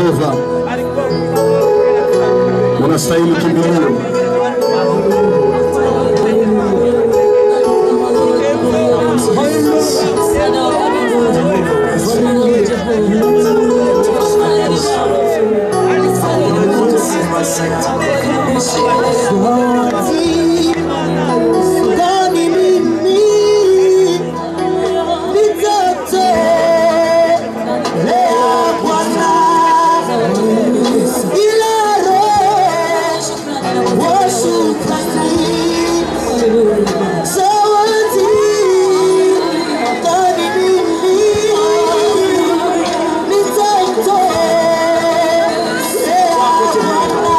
Jehova, unastahili kimbilio. Gani mimi nitoto lea Bwana ila roho wa shukrani zawadi gani mimi nitoto lea Bwana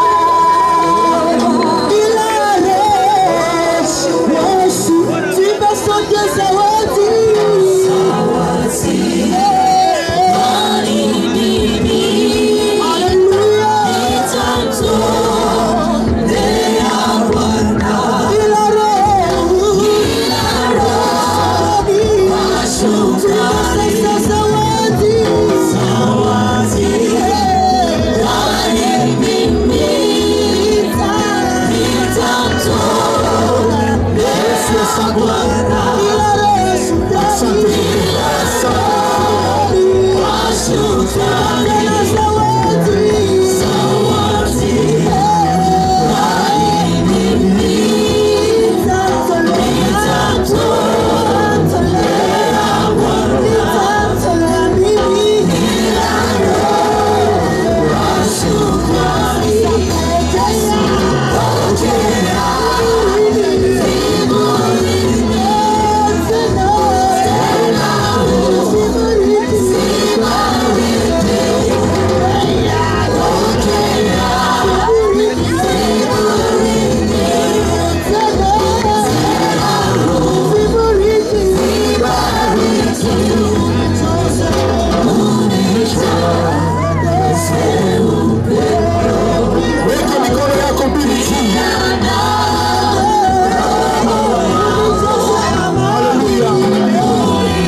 Weka mikono yako mbili juu. Haleluya.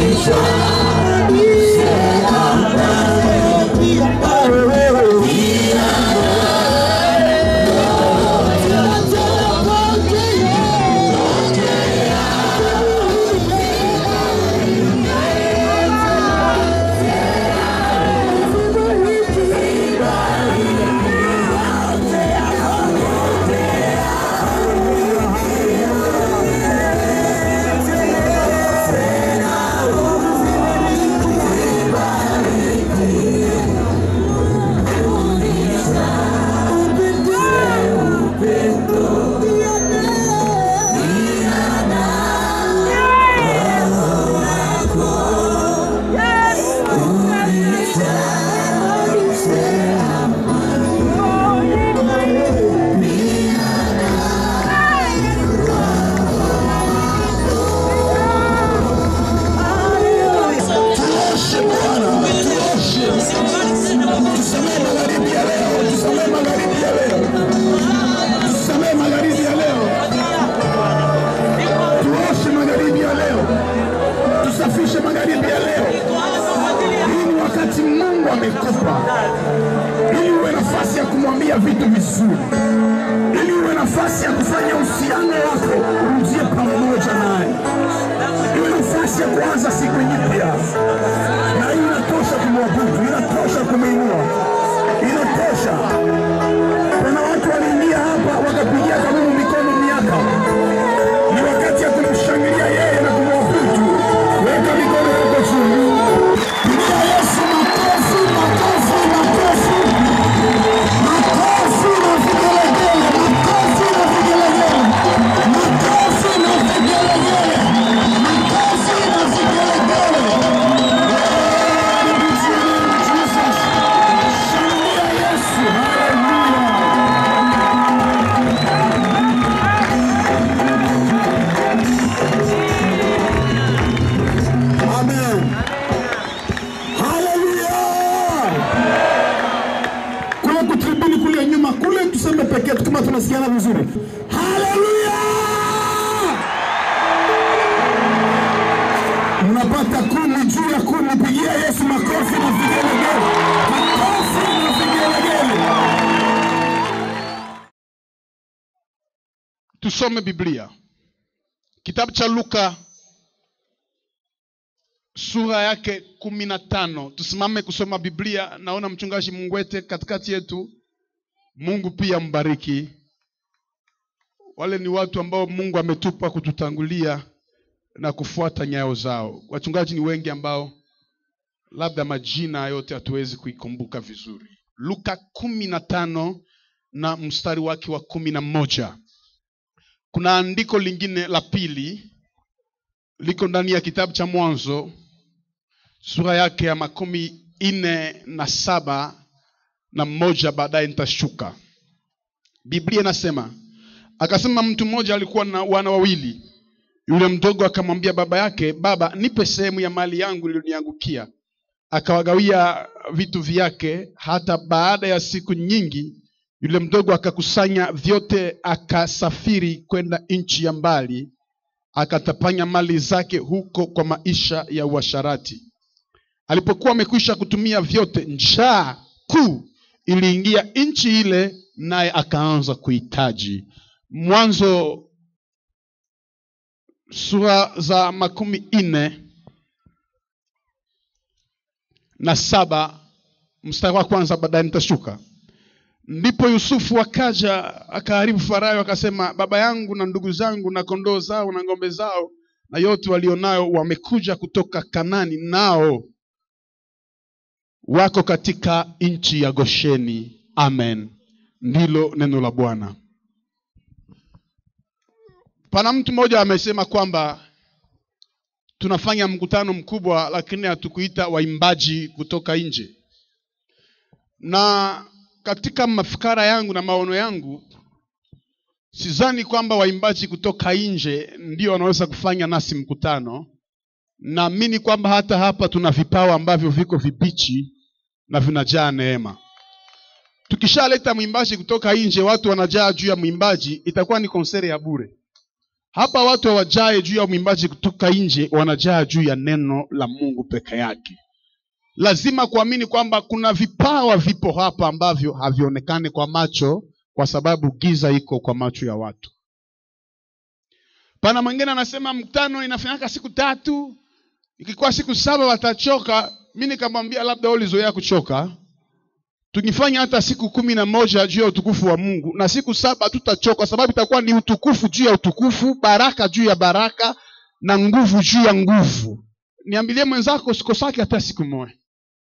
Tuoshe Bwana, tuoshe. Tusamehe magharibi ya leo, tusamehe magharibi ya leo, tusamehe magharibi ya leo, tuoshe magharibi ya leo, tusafishe magharibi ya leo. Hii ni wakati Mungu amekupa ili uwe nafasi ya kumwambia vitu vizuri, ili uwe nafasi ya kufanya uhusiano wako urudie pamoja naye, iwe nafasi ya kuanza siku nyipya na hii inatosha kumwabudu, inatosha kumwinua, inatosha. Kuna watu waliingia hapa wakapigia Mungu mikono miaka, ni wakati ya kumshangilia yeye na kumwabudu. Weka mikono yako juu, pigia Yesu makofi, makofi, makofi, makofi na vigelegele, makofi na vigelegele, makofi na vigelegele, makofi na vigelegele. Amen. Haleluya. Kule kutribuni kule nyuma kule tuseme pekee tu kama tunasikiana vizuri. Haleluya. Mnapata kumi juu ya kumi, pigia Yesu makofi na vigelegele. Makofi na vigelegele. tusome biblia kitabu cha luka sura yake kumi na tano tusimame kusoma biblia naona mchungaji mungwete katikati yetu mungu pia mbariki wale ni watu ambao mungu ametupa kututangulia na kufuata nyayo zao wachungaji ni wengi ambao labda majina yote hatuwezi kuikumbuka vizuri luka kumi na tano na mstari wake wa kumi na moja kuna andiko lingine la pili liko ndani ya kitabu cha mwanzo sura yake ya makumi nne na saba na mmoja baadaye nitashuka biblia inasema akasema mtu mmoja alikuwa na wana wawili yule mdogo akamwambia baba yake baba nipe sehemu ya mali yangu iliyoniangukia akawagawia vitu vyake hata baada ya siku nyingi yule mdogo akakusanya vyote akasafiri kwenda nchi ya mbali akatapanya mali zake huko kwa maisha ya uasharati alipokuwa amekwisha kutumia vyote njaa kuu iliingia nchi ile naye akaanza kuhitaji mwanzo sura za makumi nne na saba mstari wa kwanza baadaye nitashuka ndipo yusufu akaja akaharibu farayo akasema baba yangu na ndugu zangu na kondoo zao na ng'ombe zao na yote walionayo wamekuja kutoka kanani nao wako katika nchi ya gosheni amen ndilo neno la bwana pana mtu mmoja amesema kwamba tunafanya mkutano mkubwa lakini hatukuita waimbaji kutoka nje na katika mafikara yangu na maono yangu sidhani kwamba waimbaji kutoka nje ndio wanaweza kufanya nasi mkutano naamini kwamba hata hapa tuna vipawa ambavyo viko vibichi na vinajaa neema tukishaleta mwimbaji kutoka nje watu wanajaa juu ya mwimbaji itakuwa ni konseri ya bure hapa watu hawajae juu ya mwimbaji kutoka nje wanajaa juu ya neno la mungu peke yake lazima kuamini kwamba kuna vipawa vipo hapa ambavyo havionekani kwa macho kwa sababu giza iko kwa macho ya watu pana mwingine anasema mkutano inafanyika siku tatu ikikuwa siku saba watachoka mi nikamwambia labda ulizoea kuchoka tukifanya hata siku kumi na moja juu ya utukufu wa mungu na siku saba tutachoka kwa sababu itakuwa ni utukufu juu ya utukufu baraka juu ya baraka na nguvu juu ya nguvu niambilie mwenzako sikosake hata siku moja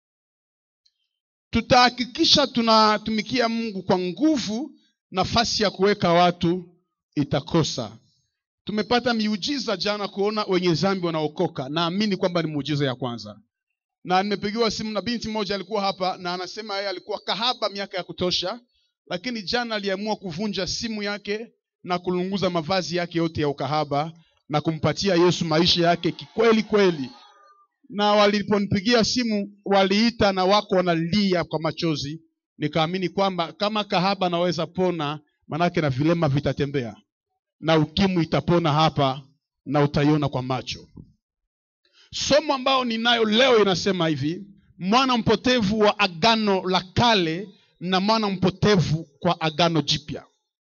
tutahakikisha tunatumikia mungu kwa nguvu nafasi ya kuweka watu itakosa tumepata miujiza jana kuona wenye zambi wanaokoka naamini kwamba ni muujiza ya kwanza na nimepigiwa simu na binti moja alikuwa hapa na anasema yeye alikuwa kahaba miaka ya kutosha lakini jana aliamua kuvunja simu yake na kulunguza mavazi yake yote ya ukahaba na kumpatia yesu maisha yake kikweli kweli na waliponipigia simu waliita na wako wanalia kwa machozi nikaamini kwamba kama kahaba anaweza pona manake na vilema vitatembea na ukimwi itapona hapa na utaiona kwa macho somo ambayo ninayo leo inasema hivi mwana mpotevu wa agano la kale na mwana mpotevu kwa agano jipya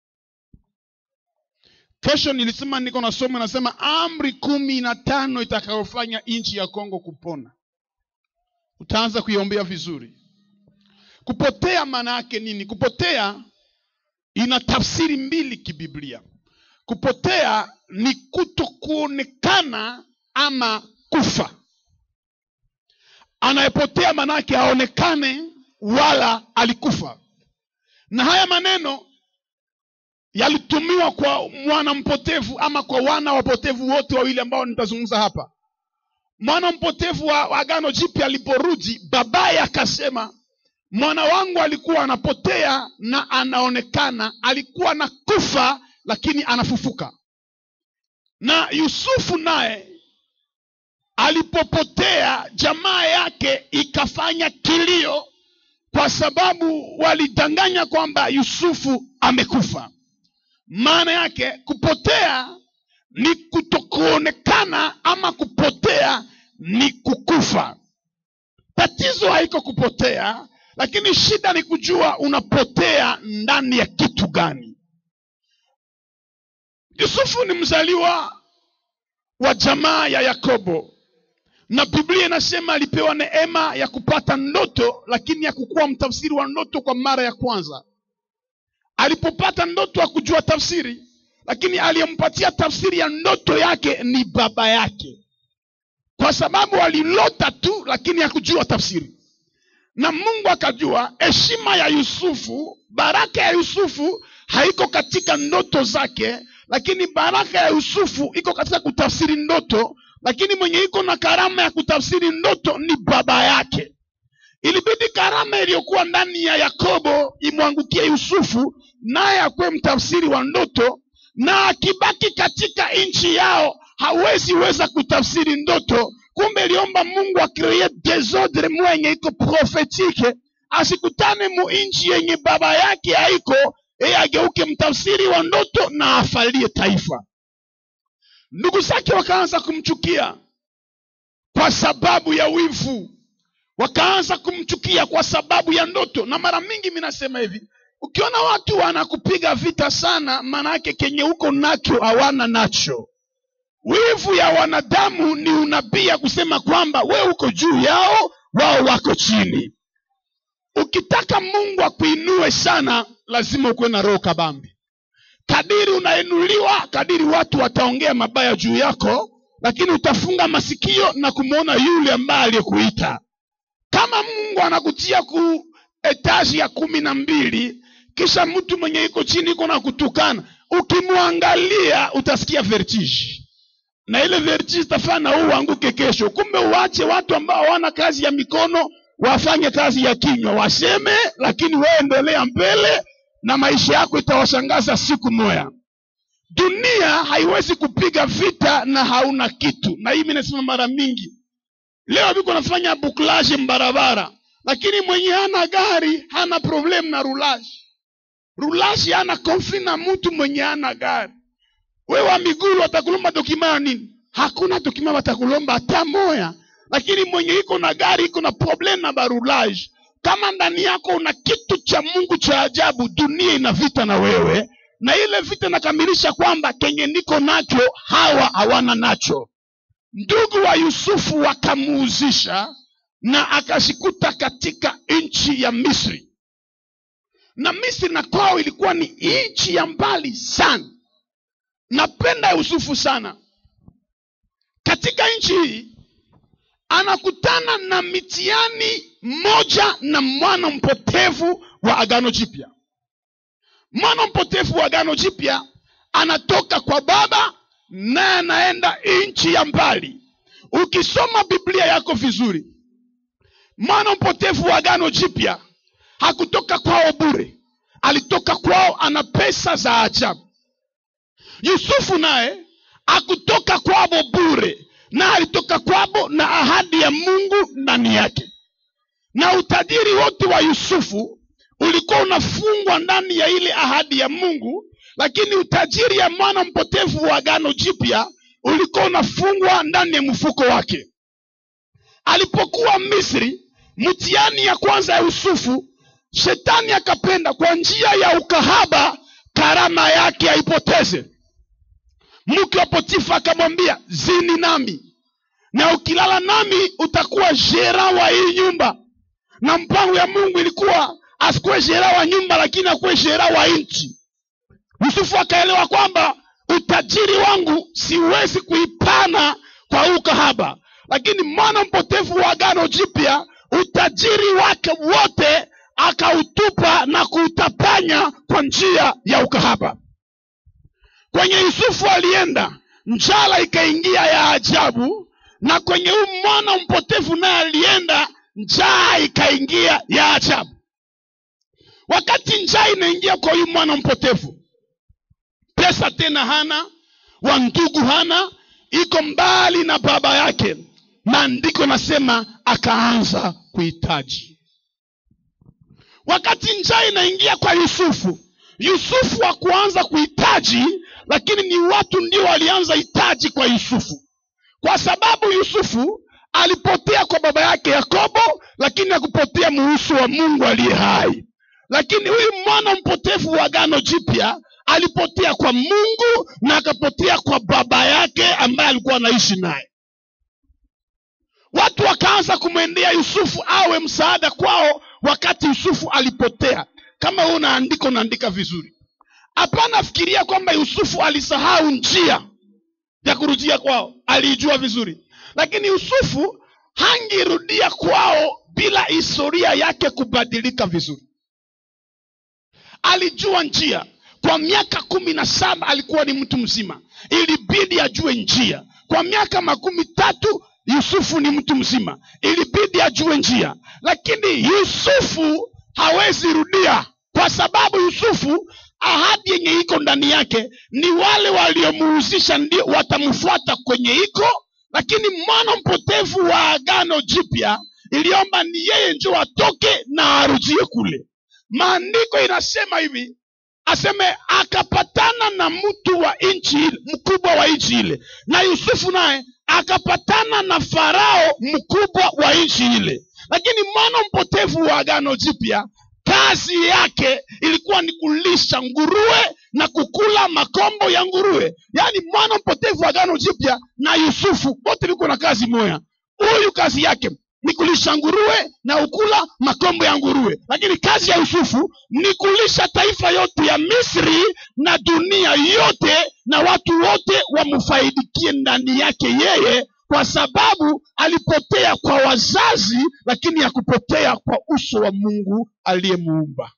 kesho nilisema niko na somo inasema amri kumi na tano itakayofanya nchi ya kongo kupona utaanza kuiombea vizuri kupotea maana yake nini kupotea ina tafsiri mbili kibiblia kupotea ni kuto kuonekana ama kufa anayepotea manake aonekane wala alikufa na haya maneno yalitumiwa kwa mwana mpotevu ama kwa wana wapotevu wote wawili ambao nitazungumza hapa mwana mpotevu wa, wa agano jipya aliporudi babaye akasema mwana wangu alikuwa anapotea na anaonekana alikuwa na kufa lakini anafufuka na yusufu naye alipopotea jamaa yake ikafanya kilio kwa sababu walidanganya kwamba yusufu amekufa maana yake kupotea ni kutokuonekana ama kupotea ni kukufa tatizo haiko kupotea lakini shida ni kujua unapotea ndani ya kitu gani yusufu ni mzaliwa wa jamaa ya yakobo na biblia inasema alipewa neema ya kupata ndoto lakini ya kukuwa mtafsiri wa ndoto kwa mara ya kwanza alipopata ndoto hakujua tafsiri lakini aliyempatia tafsiri ya ndoto yake ni baba yake kwa sababu alilota tu lakini hakujua tafsiri na mungu akajua heshima ya yusufu baraka ya yusufu haiko katika ndoto zake lakini baraka ya yusufu iko katika kutafsiri ndoto lakini mwenye iko na karama ya kutafsiri ndoto ni baba yake ilibidi karama iliyokuwa ndani ya yakobo imwangukie yusufu naye akuwe mtafsiri wa ndoto na akibaki katika nchi yao hawezi weza kutafsiri ndoto kumbe iliomba mungu akreye desordre mwenye iko profetike asikutane mu nchi yenye baba yake haiko yeye ageuke mtafsiri wa ndoto na afalie taifa ndugu zake wakaanza kumchukia kwa sababu ya wivu wakaanza kumchukia kwa sababu ya ndoto na mara mingi mi nasema hivi ukiona watu wanakupiga vita sana maana yake kenye huko nacho hawana nacho wivu ya wanadamu ni unabii ya kusema kwamba we uko juu yao wao wako chini ukitaka mungu akuinue sana lazima ukuwe na roho kabambi kadiri unainuliwa kadiri watu wataongea mabaya juu yako lakini utafunga masikio na kumwona yule ambaye aliyekuita kama mungu anakutia ku etaji ya kumi na mbili kisha mtu mwenye iko chini iko na kutukana ukimwangalia utasikia vertige na ile vertige tafana huu uanguke kesho kumbe uache watu ambao hawana kazi ya mikono wafanye kazi ya kinywa waseme lakini waendelea mbele na maisha yako itawashangaza siku moya dunia haiwezi kupiga vita na hauna kitu na hii mi nasema mara mingi leo viko nafanya buklaje mbarabara lakini mwenye hana gari hana problem na rulaji rulaji hana konfli na mtu mwenye hana gari we wa miguru watakulomba dokima ya nini hakuna dokima watakulomba hata moya lakini mwenye iko na gari iko na problem na barulaji kama ndani yako una kitu cha mungu cha ajabu dunia ina vita na wewe na ile vita inakamilisha kwamba kenye niko nacho hawa hawana nacho ndugu wa yusufu wakamuuzisha na akashikuta katika nchi ya misri na misri na kwao ilikuwa ni nchi ya mbali sana napenda yusufu sana katika nchi hii anakutana na mitihani moja na mwana mpotevu wa agano jipya mwana mpotevu wa agano jipya anatoka kwa baba naye anaenda nchi ya mbali ukisoma biblia yako vizuri mwana mpotevu wa agano jipya hakutoka kwao bure alitoka kwao ana pesa za ajabu yusufu naye akutoka kwabo bure na alitoka kwabo na ahadi ya mungu ndani yake na utajiri wote wa yusufu ulikuwa unafungwa ndani ya ile ahadi ya mungu lakini utajiri ya mwana mpotevu wa agano jipya ulikuwa unafungwa ndani ya mfuko wake alipokuwa misri mtihani ya kwanza ya yusufu shetani akapenda kwa njia ya ukahaba karama yake aipoteze mke wa potifa akamwambia zini nami na ukilala nami utakuwa jera wa hii nyumba na mpango ya mungu ilikuwa asikuwe jera wa nyumba lakini akuwe jera wa nchi yusufu akaelewa kwamba utajiri wangu siwezi kuipana kwa huu kahaba lakini mwana mpotevu wa agano jipya utajiri wake wote akautupa na kuutapanya kwa njia ya ukahaba kwenye yusufu alienda njala ikaingia ya ajabu na kwenye huu mwana mpotevu naye alienda njaa ikaingia ya ajabu wakati njaa inaingia kwa huyu mwana mpotevu pesa tena hana wa ndugu hana iko mbali na baba yake maandiko nasema akaanza kuhitaji wakati njaa inaingia kwa yusufu yusufu hakuanza kuhitaji lakini ni watu ndio walianza hitaji kwa yusufu kwa sababu yusufu alipotea kwa baba yake yakobo lakini hakupotea muhusu wa mungu aliye hai lakini huyu mwana mpotevu wa agano jipya alipotea kwa mungu na akapotea kwa baba yake ambaye alikuwa anaishi naye watu wakaanza kumwendea yusufu awe msaada kwao wakati yusufu alipotea kama huu unaandika unaandika vizuri hapana fikiria kwamba yusufu alisahau njia ya kurudia kwao aliijua vizuri lakini yusufu hangirudia kwao bila historia yake kubadilika vizuri alijua njia kwa miaka kumi na saba alikuwa ni mtu mzima ilibidi ajue njia kwa miaka makumi tatu yusufu ni mtu mzima ilibidi ajue njia lakini yusufu hawezi rudia kwa sababu yusufu ahadi yenye iko ndani yake ni wale waliomuhusisha ndio watamfuata kwenye iko lakini mwana mpotevu wa agano jipya iliomba ni yeye njo atoke na arujie kule maandiko inasema hivi aseme akapatana na mtu wa nchi ile mkubwa wa nchi ile na yusufu naye akapatana na farao mkubwa wa nchi ile lakini mwana mpotevu wa agano jipya kazi yake ilikuwa ni kulisha nguruwe na kukula makombo ya nguruwe yaani mwana mpotevu wa agano jipya na yusufu wote viko na kazi moya huyu kazi yake ni kulisha nguruwe na ukula makombo ya nguruwe lakini kazi ya yusufu ni kulisha taifa yote ya misri na dunia yote na watu wote wamfaidikie ndani yake yeye kwa sababu alipotea kwa wazazi lakini ya kupotea kwa uso wa mungu aliyemuumba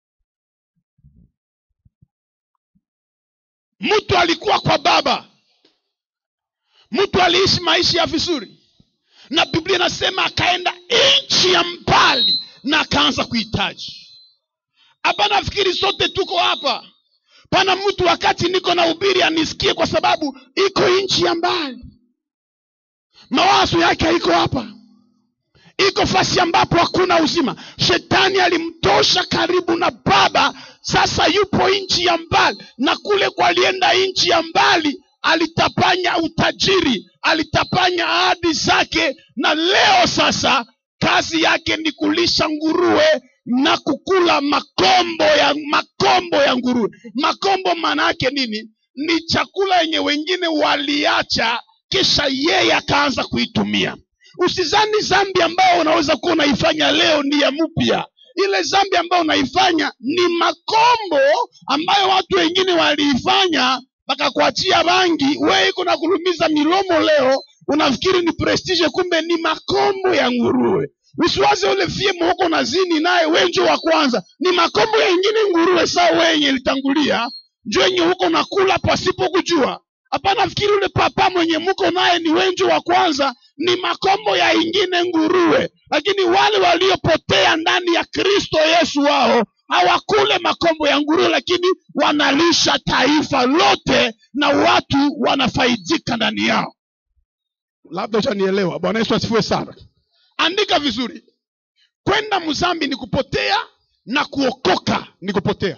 mtu alikuwa kwa baba mtu aliishi maisha ya vizuri na biblia inasema akaenda nchi ya mbali na akaanza kuhitaji hapa nafikiri sote tuko hapa pana mtu wakati niko na ubiri anisikie kwa sababu iko nchi ya mbali mawazo yake haiko hapa iko fasi ambapo hakuna uzima shetani alimtosha karibu na baba sasa yupo nchi ya mbali na kule kwa alienda nchi ya mbali alitapanya utajiri alitapanya ahadi zake na leo sasa kazi yake ni kulisha nguruwe na kukula makombo ya makombo ya nguruwe makombo maana yake nini ni chakula yenye wengine waliacha kisha yeye akaanza kuitumia usizani zambi ambayo unaweza kuwa unaifanya leo ni ya mpya ile zambi ambayo unaifanya ni makombo ambayo watu wengine waliifanya wakakuachia bangi we iko na kulumiza milomo leo unafikiri ni prestige kumbe ni makombo ya nguruwe usiwaze ule fiemu huko na zini naye wenjo wa kwanza ni makombo ya ingine nguruwe saa wenye ilitangulia njo yenye huko nakula pasipo kujua hapana fikiri ule papa mwenye muko naye ni wenjo wa kwanza ni makombo ya ingine nguruwe lakini wale waliopotea ndani ya kristo yesu wao hawakule makombo ya nguruwe lakini wanalisha taifa lote na watu wanafaidika ndani yao labda utanielewa bwana yesu asifiwe sana andika vizuri kwenda mzambi ni kupotea na kuokoka ni kupotea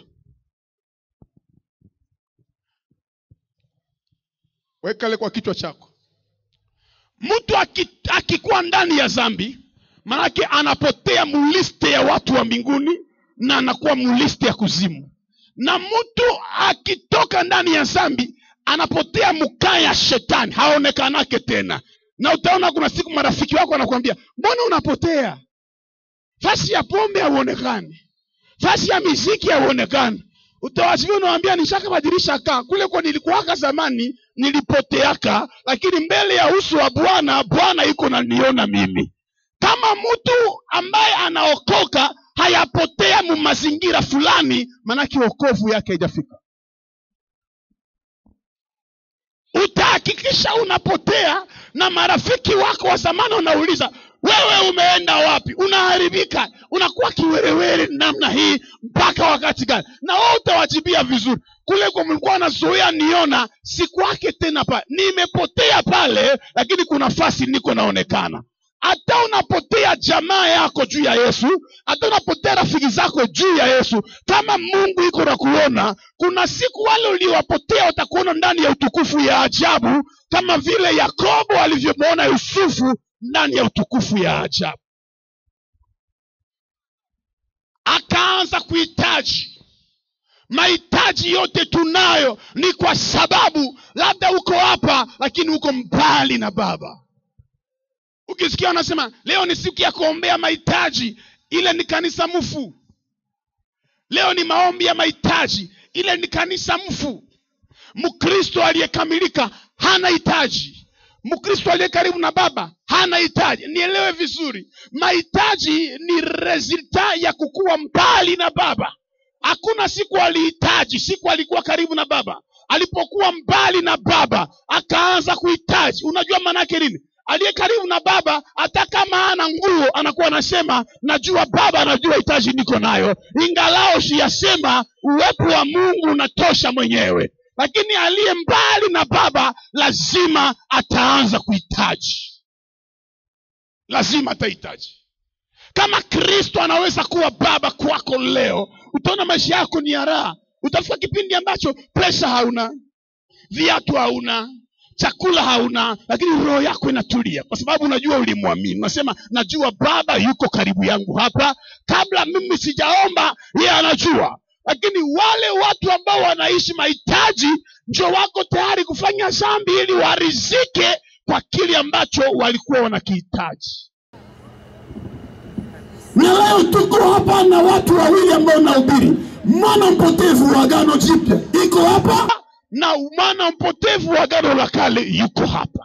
wekale kwa kichwa chako mtu aki- akikuwa ndani ya zambi maanake anapotea muliste ya watu wa mbinguni na anakuwa muliste ya kuzimu na mtu akitoka ndani ya zambi anapotea mukaa ya shetani haonekanake tena na utaona kuna siku marafiki wako wanakuambia mbona unapotea fasi ya pombe hauonekani fasi ya miziki hauonekani utawasivia unawambia nishakabadilisha kaa kule kwa nilikuwaka zamani nilipoteaka lakini mbele ya uso wa bwana bwana iko naniona mimi kama mtu ambaye anaokoka hayapotea mu mazingira fulani maanake okovu yake haijafika utahakikisha unapotea na marafiki wako wa zamani wanauliza wewe umeenda wapi unaharibika unakuwa kiwerewere namna hii mpaka wakati gani na wewe utawajibia vizuri kule kwa mlikuwa nazoea niona sikwake tena pale nimepotea pale lakini kuna fasi niko naonekana hata unapotea jamaa yako juu ya yesu hata unapotea rafiki zako juu ya yesu kama mungu iko na kuona kuna siku wale uliowapotea watakuona ndani ya utukufu ya ajabu kama vile yakobo alivyomwona yusufu ndani ya utukufu ya ajabu akaanza kuhitaji mahitaji yote tunayo ni kwa sababu labda uko hapa lakini uko mbali na baba ukisikia wanasema leo ni siku ya kuombea mahitaji ile ni kanisa mfu leo ni maombi ya mahitaji ile ni kanisa mfu mkristo aliyekamilika hana hitaji mkristo aliye karibu na baba hana hitaji nielewe vizuri mahitaji ni resulta ya kukuwa mbali na baba hakuna siku alihitaji siku alikuwa karibu na baba alipokuwa mbali na baba akaanza kuhitaji unajua maanaake nini aliye karibu na baba hata kama ana nguo anakuwa anasema najua baba anajua hitaji niko nayo ingalao siyasema uwepo wa mungu unatosha mwenyewe lakini aliye mbali na baba lazima ataanza kuhitaji lazima atahitaji kama kristo anaweza kuwa baba kwako leo utaona maisha yako ni ya raha utafika kipindi ambacho pesa hauna viatu hauna chakula hauna lakini roho yako inatulia kwa sababu unajua ulimwamini unasema najua baba yuko karibu yangu hapa kabla mimi sijaomba yeye anajua lakini wale watu ambao wanaishi mahitaji ndio wako tayari kufanya dhambi ili warizike kwa kile ambacho walikuwa wanakihitaji na leo tuko hapa na watu wawili ambao nahubiri mwana mpotevu wa agano jipya iko hapa na mwana mpotevu wa agano la kale yuko hapa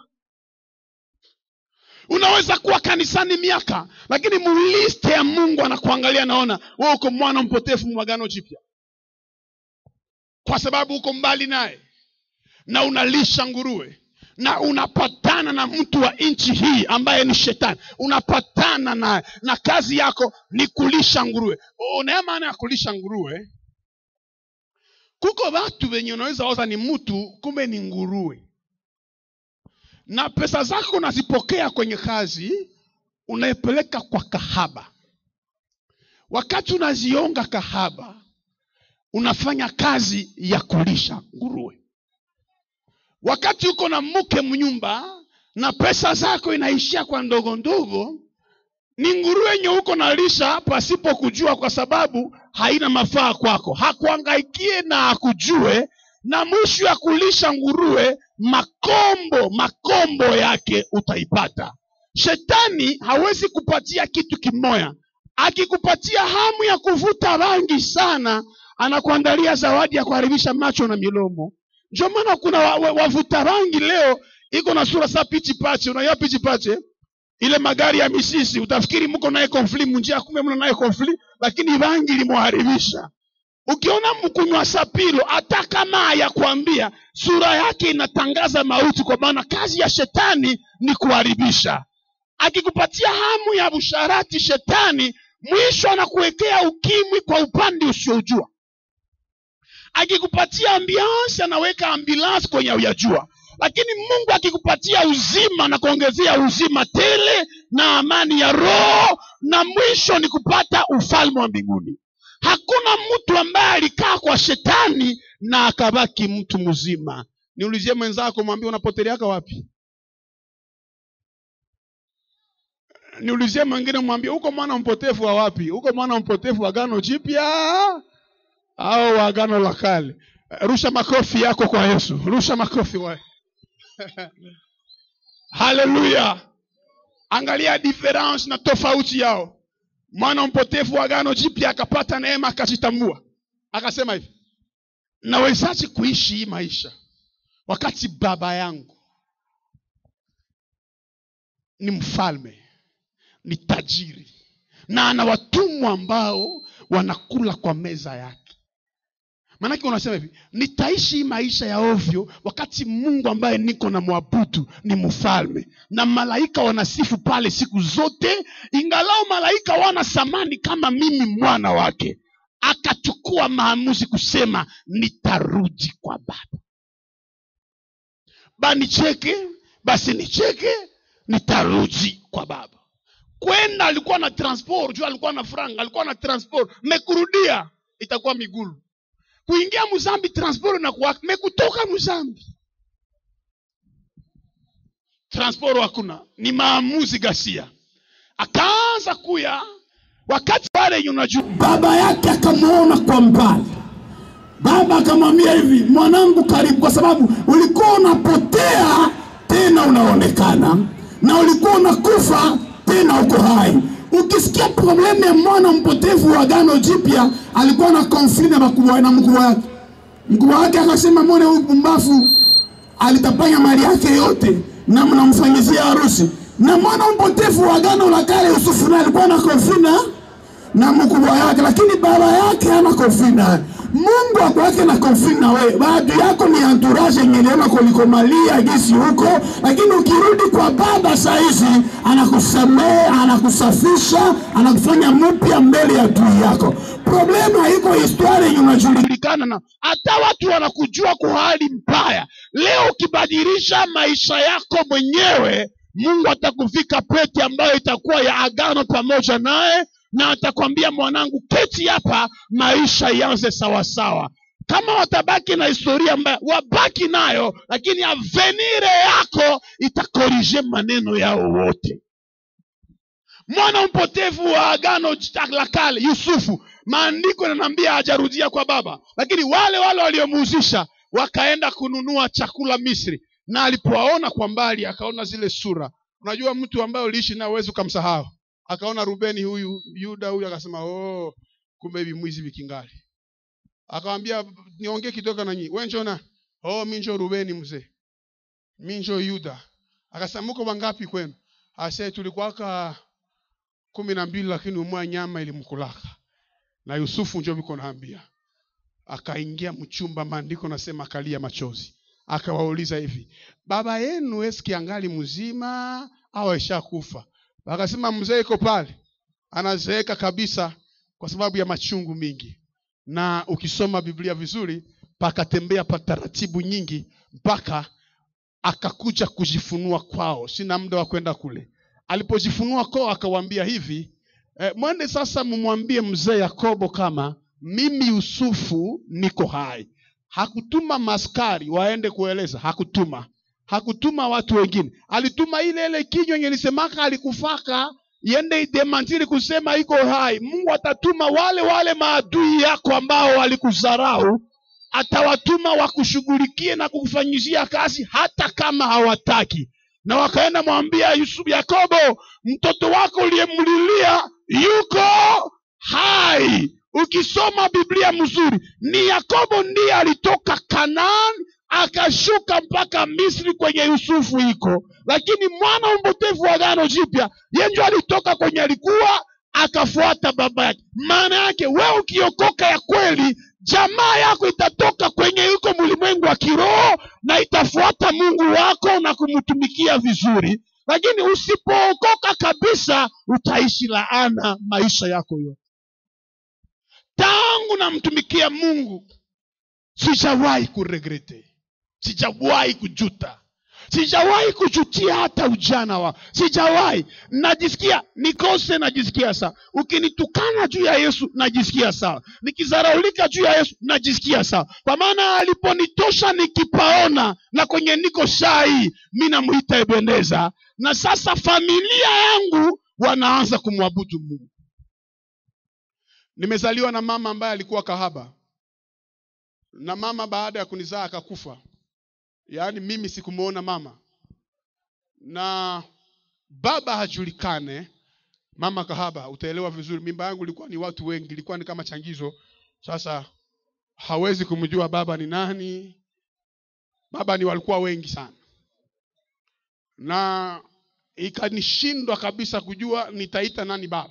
unaweza kuwa kanisani miaka lakini muliste ya mungu anakuangalia naona we uko mwana mpotevu mwagano jipya kwa sababu uko mbali naye na unalisha nguruwe na unapatana na mtu wa nchi hii ambaye ni shetani unapatana naye na kazi yako ni kulisha nguruwe unaya maana ya kulisha nguruwe kuko watu wenye unaweza oza ni mtu kumbe ni nguruwe na pesa zako unazipokea kwenye kazi unaipeleka kwa kahaba wakati unazionga kahaba unafanya kazi ya kulisha nguruwe wakati uko na mke mnyumba na pesa zako inaishia kwa ndogo ndogo ni nguruwe yenye uko nalisha pasipo kujua kwa sababu haina mafaa kwako hakuangaikie na akujue na mwisho ya kulisha nguruwe makombo makombo yake utaipata shetani hawezi kupatia kitu kimoya akikupatia hamu ya kuvuta rangi sana anakuandalia zawadi ya kuharibisha macho na milomo ndio maana kuna wavuta wa, wavuta rangi leo iko na sura saa pichi pache unaiya pichi pache ile magari ya misisi utafikiri mko naye konfli munjia kumbe mna naye konfli lakini rangi limuharibisha ukiona mkunywa sapilo hata kama yakwambia sura yake inatangaza mauti kwa maana kazi ya shetani ni kuharibisha akikupatia hamu ya busharati shetani mwisho anakuwekea ukimwi kwa upande usiojua akikupatia ambiance anaweka ambulance kwenye uyajua lakini mungu akikupatia uzima na kuongezea uzima tele na amani ya roho na mwisho ni kupata ufalme wa mbinguni hakuna mtu ambaye alikaa kwa shetani na akabaki mtu mzima niulizie mwenzako mwambie unapoteleaka wapi niulizie mwingine mwambie huko mwana mpotevu wa wapi huko mwana mpotevu wa gano jipya au wa agano la kale rusha makofi yako kwa yesu rusha makofi wa haleluya angalia difference na tofauti yao mwana mpotevu wa agano jipya akapata neema akajitambua akasema hivi nawezaje kuishi hii maisha wakati baba yangu ni mfalme ni tajiri na ana watumwa ambao wanakula kwa meza yake maanake unasema hivi nitaishi hii maisha ya ovyo wakati mungu ambaye niko na mwabudu ni mfalme na malaika wanasifu pale siku zote ingalao malaika wana thamani kama mimi mwana wake akachukua maamuzi kusema nitarudi kwa baba banicheke basi nicheke nitarudi kwa baba kwenda alikuwa na transport juu alikuwa na franga alikuwa na transport mekurudia itakuwa migulu kuingia muzambi transport na kuwaka mekutoka muzambi transport hakuna ni maamuzi gasia akaanza kuya wakati pale yenye unajua baba yake akamwona kwa mbali baba akamwambia hivi, mwanangu, karibu, kwa sababu ulikuwa unapotea tena unaonekana, na ulikuwa unakufa tena uko hai. Ukisikia problemu ya mwana mpotevu wa Agano Jipya, alikuwa na konfli na makubwa na mkubwa wake. Mkubwa wake akasema, mwone huyu pumbafu alitapanya mali yake yote na mnamfanyizia harusi. Na mwana mpotevu wa Agano la Kale Yusufu naye alikuwa na konfli na na mkubwa yake, lakini baba yake hana konfli naye. Mungu ako yake na konfli na wewe. Baadhi yako ni entourage yenye iliona kulikomalia gisi huko, lakini ukirudi kwa baba saa hizi anakusamehe, anakusafisha, anakufanya mpya mbele ya adui yako. Problema haiko historia yenye unajulikana kujulikana na hata watu wanakujua kwa hali mbaya. Leo ukibadilisha maisha yako mwenyewe, Mungu atakuvika pete ambayo itakuwa ya agano pamoja naye, na atakwambia mwanangu, keti hapa, maisha ianze sawasawa. Kama watabaki na historia mbaya, wabaki nayo, lakini avenire yako itakorije maneno yao wote. Mwana mpotevu wa agano la kale Yusufu, maandiko yananiambia hajarudia kwa baba, lakini wale wale waliomuhusisha wakaenda kununua chakula Misri, na alipowaona kwa mbali akaona zile sura. Unajua, mtu ambaye uliishi naye huwezi ukamsahau. Akaona Rubeni huyu, Yuda huyu, akasema oh, kumbe hivi mwizi vikingali. Akamwambia niongee kidogo na nyinyi, wewe njoo na oh, mimi njoo Rubeni mzee, mimi njoo Yuda. Akasema mko wangapi kwenu? Ase tulikuwaka kumi na mbili, lakini umwa nyama ilimkulaka na Yusufu njo viko naambia, akaingia mchumba, maandiko nasema akalia machozi, akawauliza hivi, baba yenu eski angali mzima au aishakufa? Akasema mzee iko pale, anazeeka kabisa kwa sababu ya machungu mingi, na ukisoma Biblia vizuri, pakatembea pa taratibu nyingi mpaka akakuja kujifunua kwao. Sina muda wa kwenda kule. Alipojifunua kwao, akawaambia hivi E, mwende sasa mumwambie mzee Yakobo kama mimi Yusufu niko hai. Hakutuma maskari waende kueleza, hakutuma, hakutuma watu wengine, alituma ile ile kinywa yenye lisemaka alikufaka iende idemantiri kusema iko hai. Mungu atatuma wale wale maadui yako ambao walikudharau, atawatuma wakushughulikie na kukufanyizia kazi hata kama hawataki. Na wakaenda mwambia Yusufu, Yakobo, mtoto wako uliyemlilia yuko hai. Ukisoma Biblia mzuri, ni Yakobo ndiye alitoka Kanaani akashuka mpaka Misri kwenye Yusufu iko, lakini mwana mpotevu wa Agano Jipya yenjo alitoka kwenye alikuwa akafuata baba yake. Maana yake wewe ukiokoka ya kweli, jamaa yako itatoka kwenye yuko mlimwengu wa kiroho na itafuata Mungu wako na kumtumikia vizuri lakini usipookoka kabisa utaishi laana maisha yako yote. Tangu namtumikia Mungu sijawahi kuregrete, sijawahi kujuta, sijawahi kujutia hata ujana wa, sijawahi. Najisikia nikose, najisikia sawa. Ukinitukana juu ya Yesu najisikia sawa, nikizaraulika juu ya Yesu najisikia sawa, kwa maana aliponitosha nikipaona na kwenye niko shai, mi namuita Ebeneza na sasa familia yangu wanaanza kumwabudu Mungu. Nimezaliwa na mama ambaye alikuwa kahaba, na mama baada ya kunizaa akakufa. Yaani mimi sikumuona mama, na baba hajulikane, mama kahaba. Utaelewa vizuri, mimba yangu ilikuwa ni watu wengi, ilikuwa ni kama changizo. Sasa hawezi kumjua baba ni nani. Baba ni walikuwa wengi sana na ikanishindwa kabisa kujua nitaita nani baba,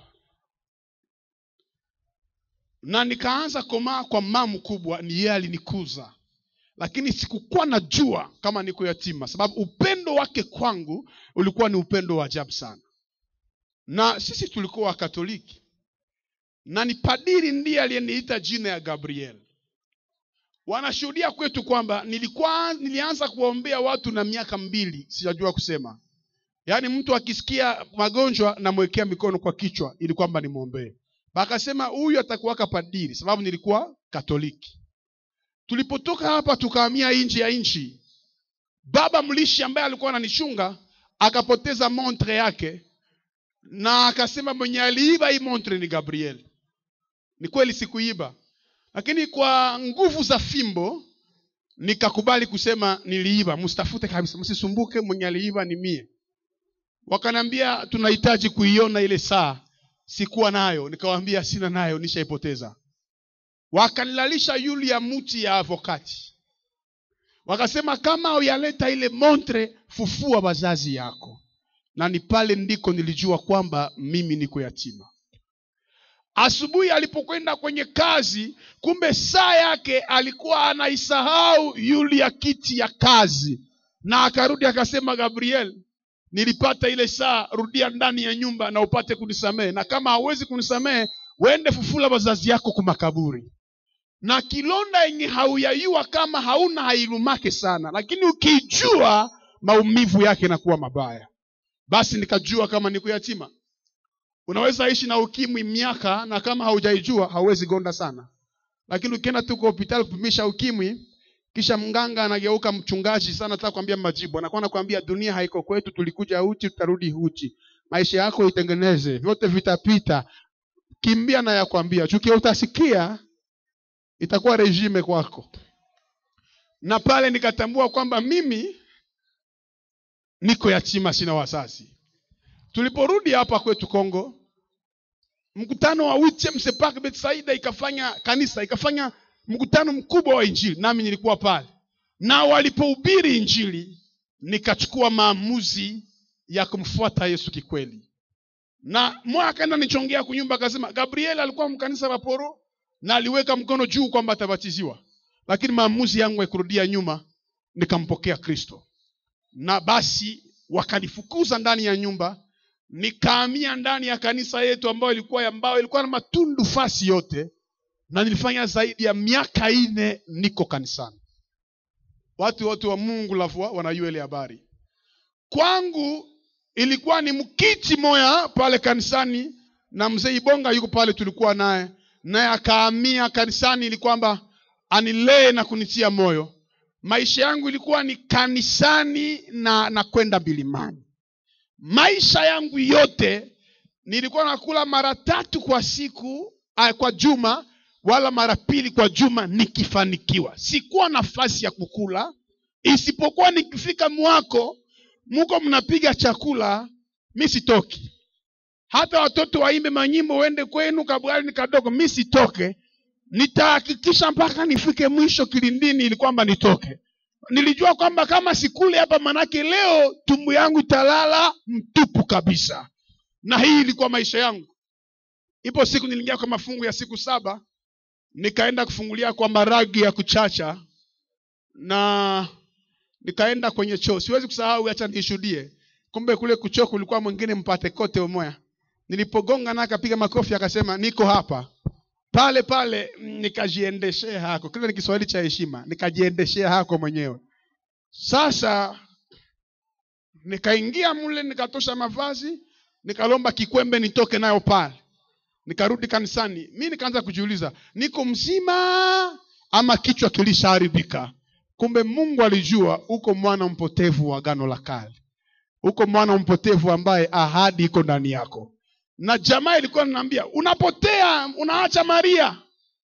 na nikaanza komaa kwa mama mkubwa, ni yeye alinikuza, lakini sikukuwa najua kama niko yatima, sababu upendo wake kwangu ulikuwa ni upendo wa ajabu sana. Na sisi tulikuwa Wakatoliki, na ni padiri ndiye aliyeniita jina ya Gabriel. Wanashuhudia kwetu kwamba nilikuwa nilianza kuwaombea watu na miaka mbili, sijajua kusema. Yaani mtu akisikia magonjwa namwekea mikono kwa kichwa ili kwamba nimwombee. Akasema huyu atakuwaka padiri, sababu nilikuwa Katoliki. Tulipotoka hapa tukahamia nje ya nchi, baba mlishi ambaye alikuwa ananichunga akapoteza montre yake, na akasema mwenye aliiba hii montre ni Gabriel. Ni kweli sikuiba, lakini kwa nguvu za fimbo nikakubali kusema niliiba msitafute kabisa msisumbuke mwenye aliiba ni mie wakaniambia tunahitaji kuiona ile saa sikuwa nayo nikawaambia sina nayo nishaipoteza wakanilalisha yuli ya muti ya avokati wakasema kama uyaleta ile montre fufua wazazi yako na ni pale ndiko nilijua kwamba mimi niko yatima asubuhi alipokwenda kwenye kazi kumbe saa yake alikuwa anaisahau yuli ya kiti ya kazi na akarudi akasema gabriel nilipata ile saa rudia ndani ya nyumba na upate kunisamehe na kama hawezi kunisamehe wende fufula wazazi yako kumakaburi na kilonda yenye hauyayua kama hauna hailumake sana lakini ukijua maumivu yake inakuwa mabaya basi nikajua kama niko yatima unaweza ishi na ukimwi miaka na kama haujaijua hauwezi gonda sana lakini ukienda tu kwa hospitali kupimisha ukimwi kisha mganga anageuka mchungaji sana nataka kuambia majibu anakuwa anakuambia dunia haiko kwetu tulikuja uchi tutarudi uchi maisha yako itengeneze vyote vitapita kimbia na yakwambia chukia utasikia itakuwa regime kwako na pale nikatambua kwamba mimi niko yatima sina wazazi tuliporudi hapa kwetu Kongo, mkutano wa Wichem Sepak Betsaida ikafanya kanisa ikafanya mkutano mkubwa wa Injili, nami nilikuwa pale, na walipohubiri Injili nikachukua maamuzi ya kumfuata Yesu kikweli, na mmoja akaenda nichongea kunyumba, akasema Gabriel alikuwa mkanisa la Poro na aliweka mkono juu kwamba atabatiziwa, lakini maamuzi yangu ya kurudia nyuma, nikampokea Kristo, na basi wakanifukuza ndani ya nyumba nikahamia ndani ya kanisa yetu ambayo ilikuwa ya mbao ilikuwa na matundu fasi yote na nilifanya zaidi ya miaka ine niko kanisani watu wote wa mungu lafua wanajua ile habari kwangu ilikuwa ni mkiti moya pale kanisani na mzee ibonga yuko pale tulikuwa naye naye akahamia kanisani ili kwamba anilee na kunitia moyo maisha yangu ilikuwa ni kanisani na na kwenda milimani maisha yangu yote nilikuwa nakula mara tatu kwa siku ah, kwa juma wala mara pili kwa juma nikifanikiwa sikuwa nafasi ya kukula isipokuwa nikifika mwako muko mnapiga chakula mi sitoki hata watoto waimbe manyimbo uende kwenu kabwali ni kadogo mi sitoke nitahakikisha mpaka nifike mwisho kilindini ili kwamba nitoke nilijua kwamba kama sikule hapa manake leo tumbu yangu italala mtupu kabisa na hii ilikuwa maisha yangu ipo siku niliingia kwa mafungu ya siku saba nikaenda kufungulia kwa maragi ya kuchacha na nikaenda kwenye choo siwezi kusahau acha nishuhudie kumbe kule kuchoo kulikuwa mwingine mpate kote umoya nilipogonga na akapiga makofi akasema niko hapa pale pale mm, nikajiendeshea hako kile ni kiswahili cha heshima nikajiendeshea hako mwenyewe sasa nikaingia mule nikatosha mavazi nikalomba kikwembe nitoke nayo pale nikarudi kanisani mi nikaanza kujiuliza niko mzima ama kichwa kilishaharibika kumbe mungu alijua uko mwana mpotevu wa gano la kale uko mwana mpotevu ambaye ahadi iko ndani yako na jamaa ilikuwa ninaambia unapotea unaacha maria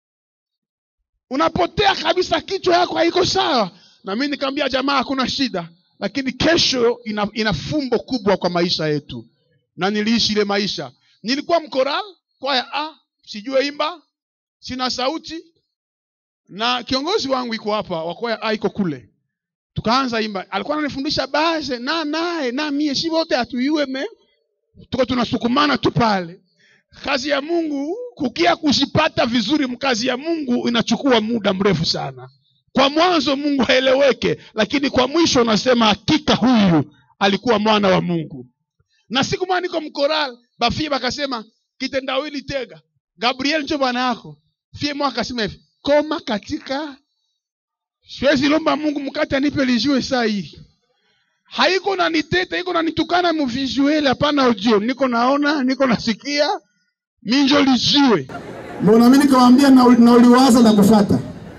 unapotea kabisa kichwa yako haiko sawa na mi nikamwambia jamaa hakuna shida lakini kesho ina, ina fumbo kubwa kwa maisha yetu na niliishi ile maisha nilikuwa mkoral kwaya a sijue imba sina sauti na kiongozi wangu iko hapa wa kwaya a iko kule tukaanza imba alikuwa ananifundisha base na naye na mie si wote hatuyue me tuko tunasukumana tu pale kazi ya mungu kukia kuzipata vizuri mkazi ya mungu inachukua muda mrefu sana kwa mwanzo mungu haeleweke lakini kwa mwisho unasema hakika huyu alikuwa mwana wa mungu na siku moja niko mkoral bafie bakasema kitendawili tega gabriel njo bwana yako fie mwa akasema hivi koma katika siwezi lomba mungu mkate anipe lijue saa hii haiko naniteta iko nanitukana muvisueli hapana audio niko naona niko nasikia minjo lijiwe mbona mi nikamwambia na, na uliwaza na kufata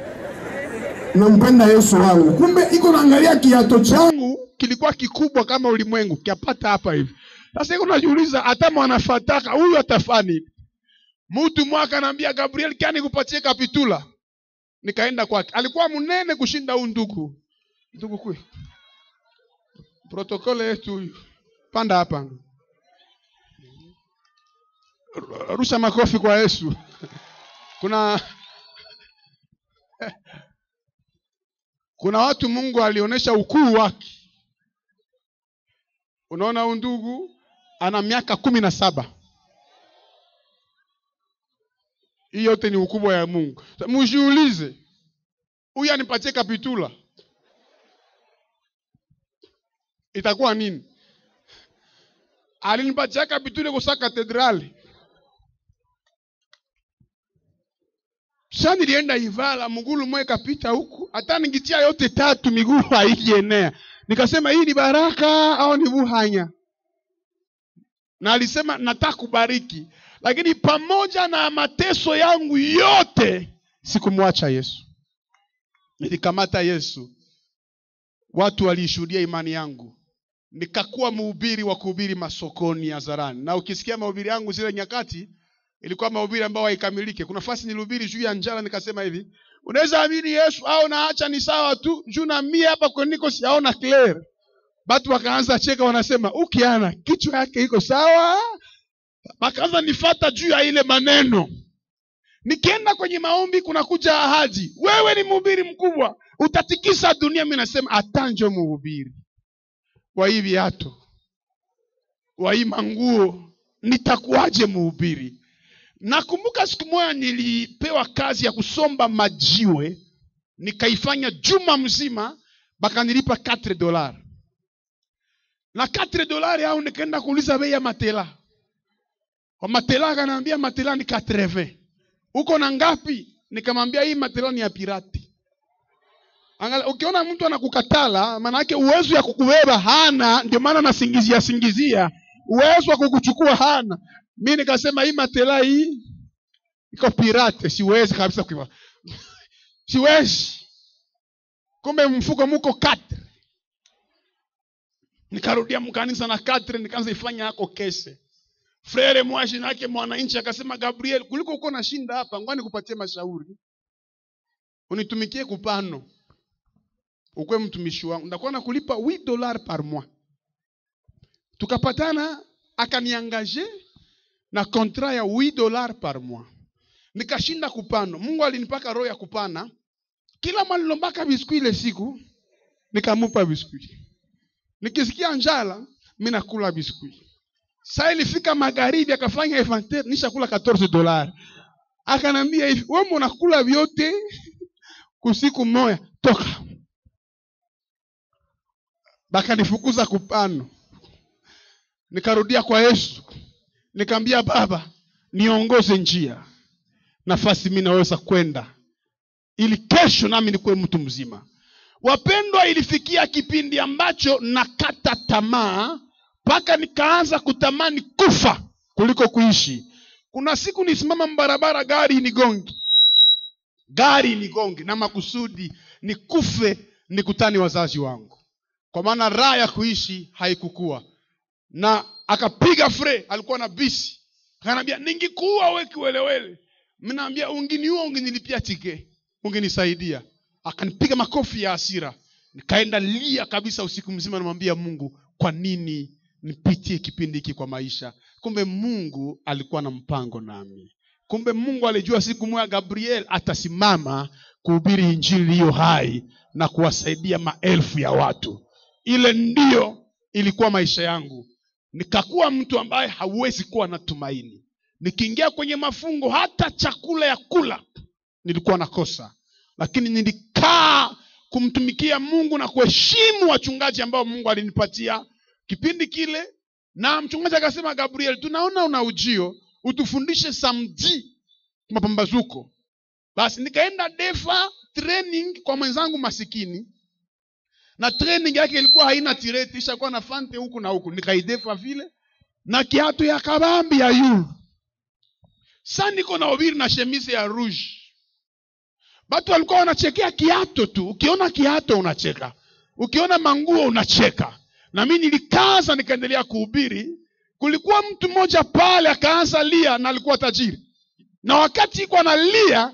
nampenda yesu wangu kumbe iko naangalia kiato changu changu kilikuwa kikubwa kama ulimwengu kiapata hapa hivi sasa iko najiuliza hata mwanafataka huyu atafani mtu mwaka anaambia gabriel kani kupatie kapitula nikaenda kwake alikuwa mnene kushinda huu ndugu ndugu kwe protokole yetu huyu panda hapa rusha makofi kwa yesu kuna kuna watu mungu alionyesha ukuu wake unaona huyu ndugu ana miaka kumi na saba hii yote ni ukubwa ya mungu Sa- mjiulize huyu anipatie kapitula itakuwa nini alinipatia kapitula kusa katedrali sa nilienda ivala mgulu mwe kapita huku hata ningitia yote tatu miguu haikienea nikasema hii ni baraka au ni buhanya na alisema nataka kubariki lakini pamoja na mateso yangu yote sikumwacha yesu nilikamata yesu watu waliishuhudia imani yangu nikakuwa mhubiri wa kuhubiri masokoni hadharani na ukisikia mahubiri yangu zile nyakati ilikuwa mahubiri ambayo haikamilike kuna fasi nilihubiri juu ya njala nikasema hivi unaweza amini yesu au naacha ni sawa tu juu na mie hapa kweniko siaona clear batu wakaanza cheka wanasema ukiana kichwa yake iko sawa wakaanza nifata juu ya ile maneno nikienda kwenye maombi kunakuja ahadi wewe ni mhubiri mkubwa utatikisa dunia mi nasema atanjo mhubiri wa hii viatu wa hii manguo nitakuwaje mhubiri nakumbuka siku moja nilipewa kazi ya kusomba majiwe nikaifanya juma mzima bakanilipa 4 dolar na 4 dolari au nikaenda kuuliza bei ya matela kwa matela akanaambia matela ni 80 uko na ngapi nikamwambia hii matela ni ya pirati Angalia, ukiona mtu anakukatala maana yake uwezo ya kukubeba hana ndio maana anasingizia singizia uwezo wa kukuchukua hana mi nikasema hii matela hii iko pirate siwezi kabisa kuiva siwezi kumbe mfuko muko katre nikarudia mkanisa na katre nikaanza ifanya yako kese frere mwashi nake mwananchi akasema gabriel kuliko uko na shinda hapa ngwani kupatie mashauri unitumikie kupano ukwe mtumishi wangu ndakuwa nakulipa 8 dollars par mois tukapatana akaniangaje na kontra ya 8 dollars par mois nikashinda kupano mungu alinipaka roho ya kupana kila mwalilombaka biskui ile siku nikamupa biskui nikisikia njala mi nakula biskui saa ilifika magharibi akafanya inventaire nishakula 14 dolari akanambia hivi we unakula vyote kusiku moya toka bakanifukuza kupano nikarudia kwa yesu nikaambia baba niongoze njia nafasi mi naweza kwenda ili kesho nami nikuwe mtu mzima wapendwa ilifikia kipindi ambacho nakata tamaa mpaka nikaanza kutamani kufa kuliko kuishi kuna siku nisimama mbarabara gari nigongi gari nigongi na makusudi nikufe nikutani wazazi wangu kwa maana raha ya kuishi haikukua na akapiga fre alikuwa na bisi akanaambia ningikuua we kiwelewele mnaambia unginiua unginilipia tike unginisaidia akanipiga makofi ya hasira nikaenda lia kabisa usiku mzima namwambia mungu kwa nini nipitie kipindi hiki kwa maisha kumbe mungu alikuwa na mpango nami kumbe mungu alijua siku moja gabriel atasimama kuhubiri injili iliyo hai na kuwasaidia maelfu ya watu ile ndiyo ilikuwa maisha yangu nikakuwa mtu ambaye hauwezi kuwa na tumaini nikiingia kwenye mafungo hata chakula ya kula nilikuwa nakosa lakini nilikaa kumtumikia mungu na kuheshimu wachungaji ambao mungu alinipatia kipindi kile na mchungaji akasema gabriel tunaona una ujio utufundishe samdi mapambazuko basi nikaenda defa training kwa mwenzangu masikini na training yake ilikuwa haina tireti ishakuwa na fante huku na huku nikaidefa vile na kiatu ya kabambi ya yulu sa niko na ubiri na shemise ya rouge batu walikuwa wanachekea kiato tu ukiona kiato unacheka ukiona manguo unacheka na mi nilikaza nikaendelea kuhubiri kulikuwa mtu mmoja pale akaanza lia na alikuwa tajiri na wakati iko analia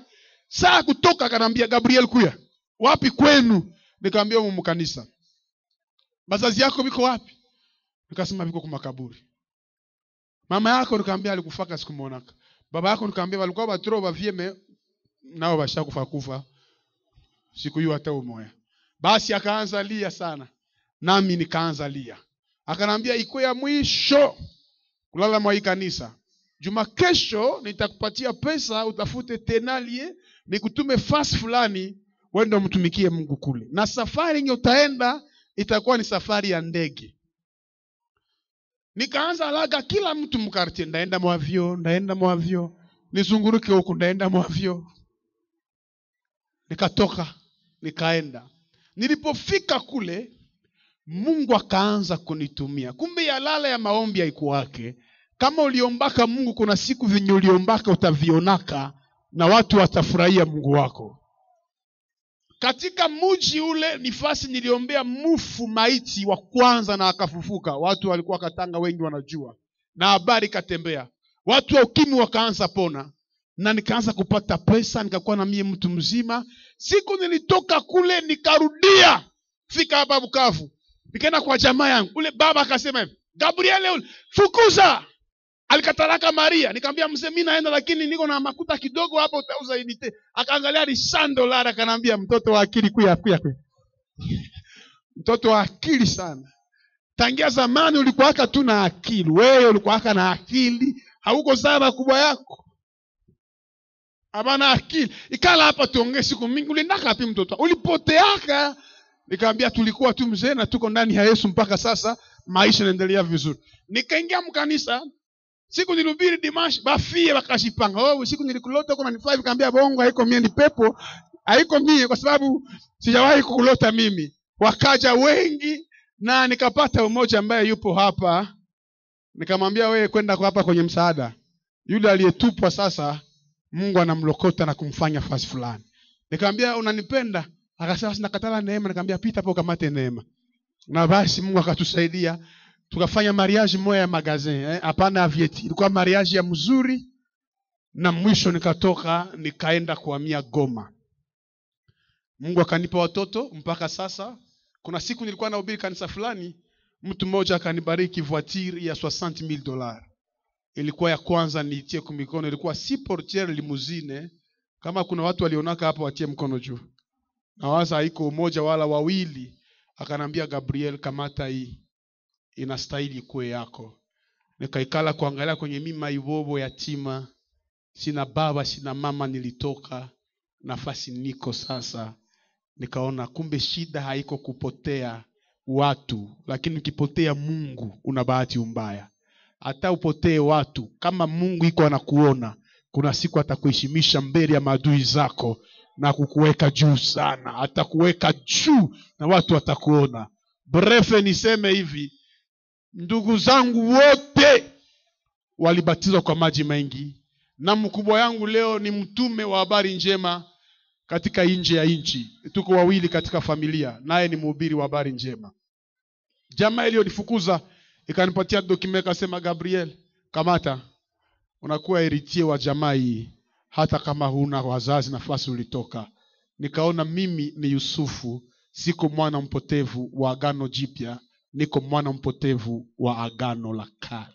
saa kutoka akanaambia gabriel kuya wapi kwenu nikaambia humu mkanisa bazazi yako viko wapi nikasema viko kumakaburi mama yako nikaambia alikufaka sikumwonaka baba yako nikaambia walikuwa batro bavyeme nao bashakufa kufa siku hiyo hata umoya basi akaanza lia sana nami nikaanza lia akanaambia iko ya mwisho kulala mwa hii kanisa juma kesho nitakupatia pesa utafute tenalie nikutume fasi fulani wende umtumikie mungu kule na safari yenye utaenda itakuwa ni safari ya ndege nikaanza laga kila mtu mkartie ndaenda mwavyo ndaenda mwavyo nizunguruke huku ndaenda mwavyo nikatoka nikaenda nilipofika kule mungu akaanza kunitumia kumbe yalala ya maombi haikuwake kama uliombaka mungu kuna siku venye uliombaka utavionaka na watu watafurahia mungu wako katika muji ule nifasi niliombea mufu maiti wa kwanza na akafufuka watu walikuwa katanga wengi wanajua na habari ikatembea watu wa ukimi wakaanza pona na nikaanza kupata pesa nikakuwa na mie mtu mzima siku nilitoka kule nikarudia fika hapa bukavu nikaenda kwa jamaa yangu ule baba akasema hivi gabriele ule fukuza alikataraka maria nikamwambia mzee mi naenda lakini niko na makuta kidogo hapa utauza inite akaangalia ni dolari akanaambia mtoto wa akili kuya kuya kuya mtoto wa akili sana tangia zamani ulikuwaka tu na akili wewe ulikuwaka na akili hauko sawa kubwa yako hapana akili ikala hapa tuongee siku mingi uliendaka wapi mtoto ulipoteaka nikamwambia tulikuwa tu mzee na tuko ndani ya yesu mpaka sasa maisha yanaendelea vizuri nikaingia mkanisa siku nilubiri dimash bafie bakashipanga oh, siku nilikulota kuna nifaa vikaambia bongo haiko mie ni pepo haiko mie kwa sababu sijawahi kukulota mimi wakaja wengi na nikapata umoja ambaye yupo hapa nikamwambia wewe kwenda kwa hapa kwenye msaada yule aliyetupwa sasa mungu anamlokota na kumfanya fasi fulani nikamwambia unanipenda akasema sinakatala neema nikamwambia pita hapo ukamate neema na basi mungu akatusaidia tukafanya mariage moya ya magazin hapana eh? avieti ilikuwa mariage ya mzuri na mwisho nikatoka nikaenda kuhamia goma mungu akanipa watoto mpaka sasa kuna siku nilikuwa nahubiri kanisa fulani mtu mmoja akanibariki voiture ya 60000 dollars ilikuwa ya kwanza niitie kumikono ilikuwa si portiere limuzine kama kuna watu walionaka hapo watie mkono juu nawaza haiko umoja wala wawili akanambia gabriel kamata hii inastahili kuwe yako nikaikala kuangalia kwenye mima ivovo yatima sina baba sina mama nilitoka nafasi niko sasa nikaona kumbe shida haiko kupotea watu lakini ukipotea mungu una bahati umbaya hata upotee watu kama mungu iko anakuona kuna siku atakuheshimisha mbele ya maadui zako na kukuweka juu sana atakuweka juu na watu watakuona brefe niseme hivi ndugu zangu wote walibatizwa kwa maji mengi na mkubwa yangu leo ni mtume wa habari njema katika nje ya nchi tuko wawili katika familia naye ni mhubiri wa habari njema jamaa iliyonifukuza ikanipatia dokume ikasema gabriel kamata unakuwa eritie wa jamaa hii hata kama huna wazazi nafasi ulitoka nikaona mimi ni yusufu siko mwana mpotevu wa agano jipya niko mwana mpotevu wa agano la kale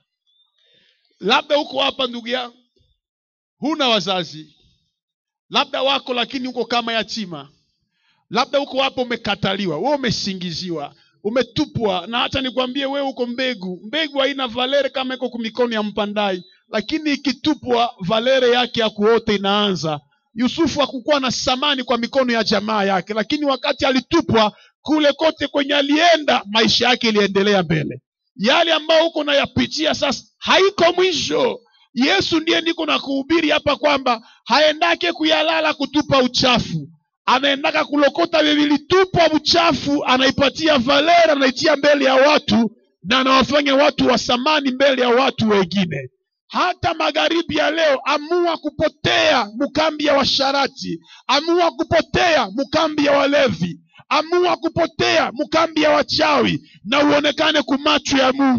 labda huko hapa ndugu yangu huna wazazi labda wako lakini uko kama yatima labda huko hapo umekataliwa we umesingiziwa umetupwa na hata nikwambie wewe uko mbegu mbegu haina valere kama iko kumikono ya mpandai lakini ikitupwa valere yake ya kuote inaanza yusufu hakukuwa na samani kwa mikono ya jamaa yake lakini wakati alitupwa kule kote kwenye alienda maisha yake iliendelea mbele yale ambayo huko nayapitia sasa haiko mwisho yesu ndiye niko na kuhubiri hapa kwamba haendake kuyalala kutupa uchafu anaendaka kulokota vilitupwa uchafu anaipatia valera anaitia mbele ya watu na anawafanya watu wa samani mbele ya watu wengine hata magharibi ya leo amua kupotea mkambi ya washarati amua kupotea mkambi ya walevi amua kupotea mkambi ya wachawi na uonekane kumacho ya mungu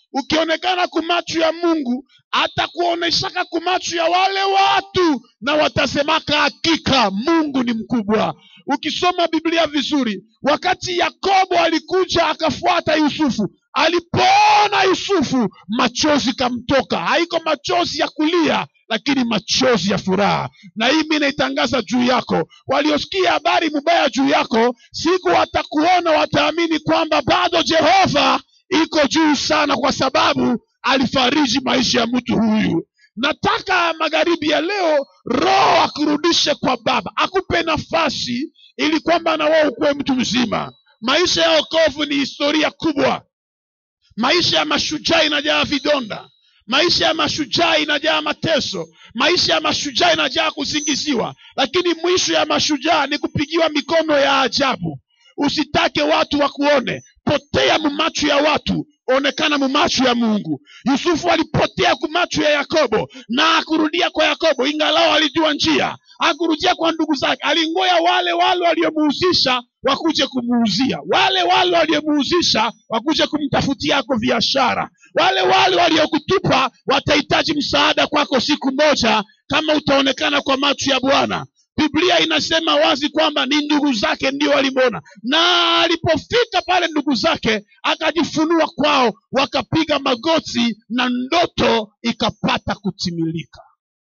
ukionekana kumachu ya mungu atakuoneshaka kumachu ya wale watu na watasemaka hakika mungu ni mkubwa ukisoma biblia vizuri wakati yakobo alikuja akafuata yusufu alipoona yusufu machozi kamtoka haiko machozi ya kulia lakini machozi ya furaha na hii mi naitangaza juu yako waliosikia habari mubaya juu yako siku watakuona wataamini kwamba bado jehova iko juu sana kwa sababu alifariji maisha ya mtu huyu nataka magharibi ya leo roho akurudishe kwa baba akupe nafasi ili kwamba na wewe ukuwe mtu mzima maisha ya okovu ni historia kubwa maisha ya mashujaa inajaa vidonda maisha ya mashujaa inajaa mateso maisha ya mashujaa inajaa kusingiziwa lakini mwisho ya mashujaa ni kupigiwa mikono ya ajabu usitake watu wakuone potea mumacho ya watu onekana mumacho ya mungu yusufu alipotea kumacho ya yakobo na akurudia kwa yakobo ingalao alijua njia akurudia kwa ndugu zake alingoya wale wale waliomuhusisha wakuje kumuuzia wale wale waliomuhusisha wakuje kumtafutiako biashara wale wale waliokutupa watahitaji msaada kwako siku moja kama utaonekana kwa macho ya bwana biblia inasema wazi kwamba ni ndugu zake ndio walimwona na alipofika pale ndugu zake akajifunua kwao wakapiga magoti na ndoto ikapata kutimilika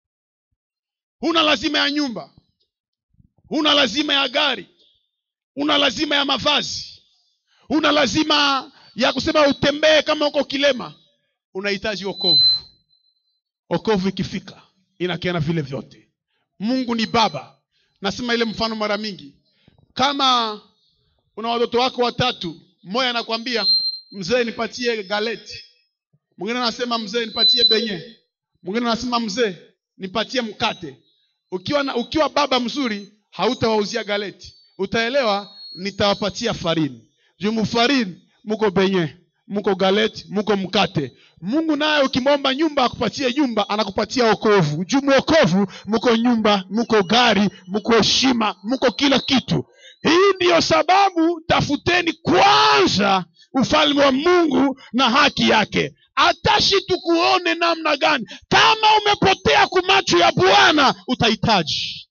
huna lazima ya nyumba huna lazima ya gari una lazima ya mavazi una lazima ya kusema utembee kama uko kilema unahitaji okovu okovu ikifika inakiana vile vyote mungu ni baba nasema ile mfano mara mingi kama una watoto wako watatu mmoja anakwambia mzee nipatie galeti mwingine anasema mzee nipatie benye mwingine anasema mzee nipatie mkate ukiwa, na, ukiwa baba mzuri hautawauzia galeti utaelewa nitawapatia farini juu mufarini muko benye muko galeti muko mkate mungu naye ukimwomba nyumba akupatie nyumba anakupatia okovu juu mwokovu muko nyumba muko gari muko heshima muko kila kitu hii ndiyo sababu tafuteni kwanza ufalme wa mungu na haki yake atashi tukuone namna gani kama umepotea kumacho ya bwana utahitaji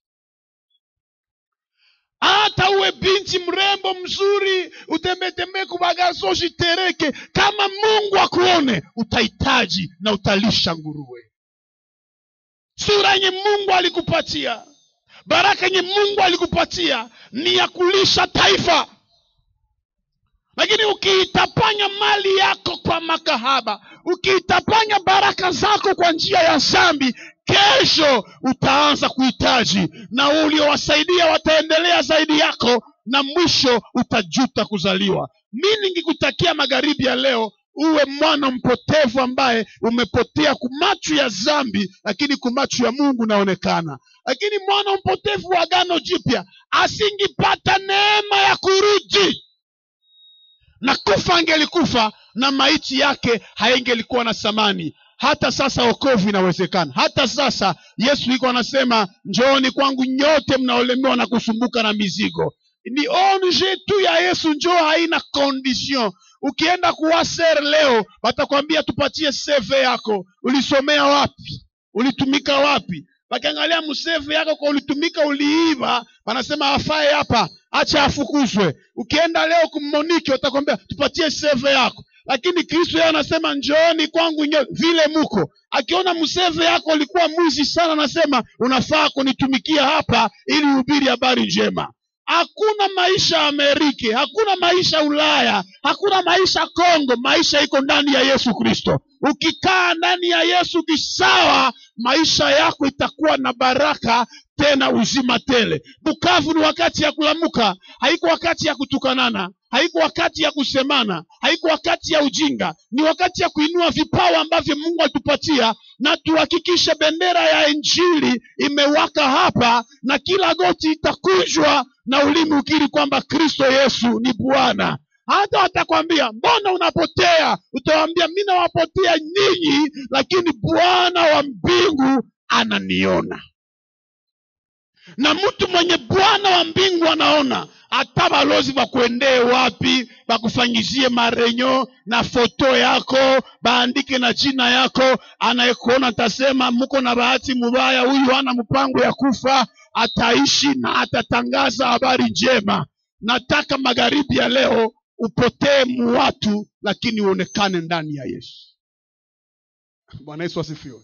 hata uwe binti mrembo mzuri utembetembee kubagazo jitereke kama mungu akuone utahitaji na utalisha nguruwe sura yenye mungu alikupatia baraka yenye mungu alikupatia ni ya kulisha taifa lakini ukiitapanya mali yako kwa makahaba ukiitapanya baraka zako kwa njia ya zambi kesho utaanza kuhitaji na uliowasaidia wataendelea zaidi yako na mwisho utajuta kuzaliwa mi ningikutakia magharibi ya leo uwe mwana mpotevu ambaye umepotea kumachu ya zambi lakini kumachu ya mungu unaonekana lakini mwana mpotevu wa agano jipya asingipata neema ya kurudi na kufa angelikufa na maiti yake haingelikuwa na thamani hata sasa okovu inawezekana hata sasa yesu iko anasema njooni kwangu nyote mnaolemewa na kusumbuka na mizigo ni onje tu ya yesu njoo haina condition ukienda kuwaser leo watakwambia tupatie cv yako ulisomea wapi ulitumika wapi wakiangalia mseve yako kwa ulitumika uliiva wanasema afae hapa acha afukuzwe ukienda leo kummoniki watakwambia tupatie seve yako lakini kristo yeye anasema njooni kwangu nyo vile muko akiona mseve yako ulikuwa mwizi sana anasema unafaa kunitumikia hapa ili uhubiri habari njema hakuna maisha ameriki hakuna maisha ulaya hakuna maisha kongo maisha iko ndani ya yesu kristo ukikaa ndani ya yesu kisawa maisha yako itakuwa na baraka tena uzima tele bukavu ni wakati ya kulamuka haiko wakati ya kutukanana haiko wakati ya kusemana haiko wakati ya ujinga ni wakati ya kuinua vipawa ambavyo mungu alitupatia na tuhakikishe bendera ya injili imewaka hapa na kila goti itakunjwa na ulimi ukiri kwamba kristo yesu ni bwana hata watakwambia mbona unapotea utawambia mi nawapotea nyinyi lakini bwana wa mbingu ananiona na mtu mwenye bwana wa mbingu anaona hata balozi bakuendee wapi bakufanyizie marenyo na foto yako baandike na jina yako anayekuona atasema muko na bahati mubaya huyu hana mpango ya kufa ataishi na atatangaza habari njema nataka magharibi ya leo upotee muwatu lakini uonekane ndani ya yesu bwana yesu asifiwe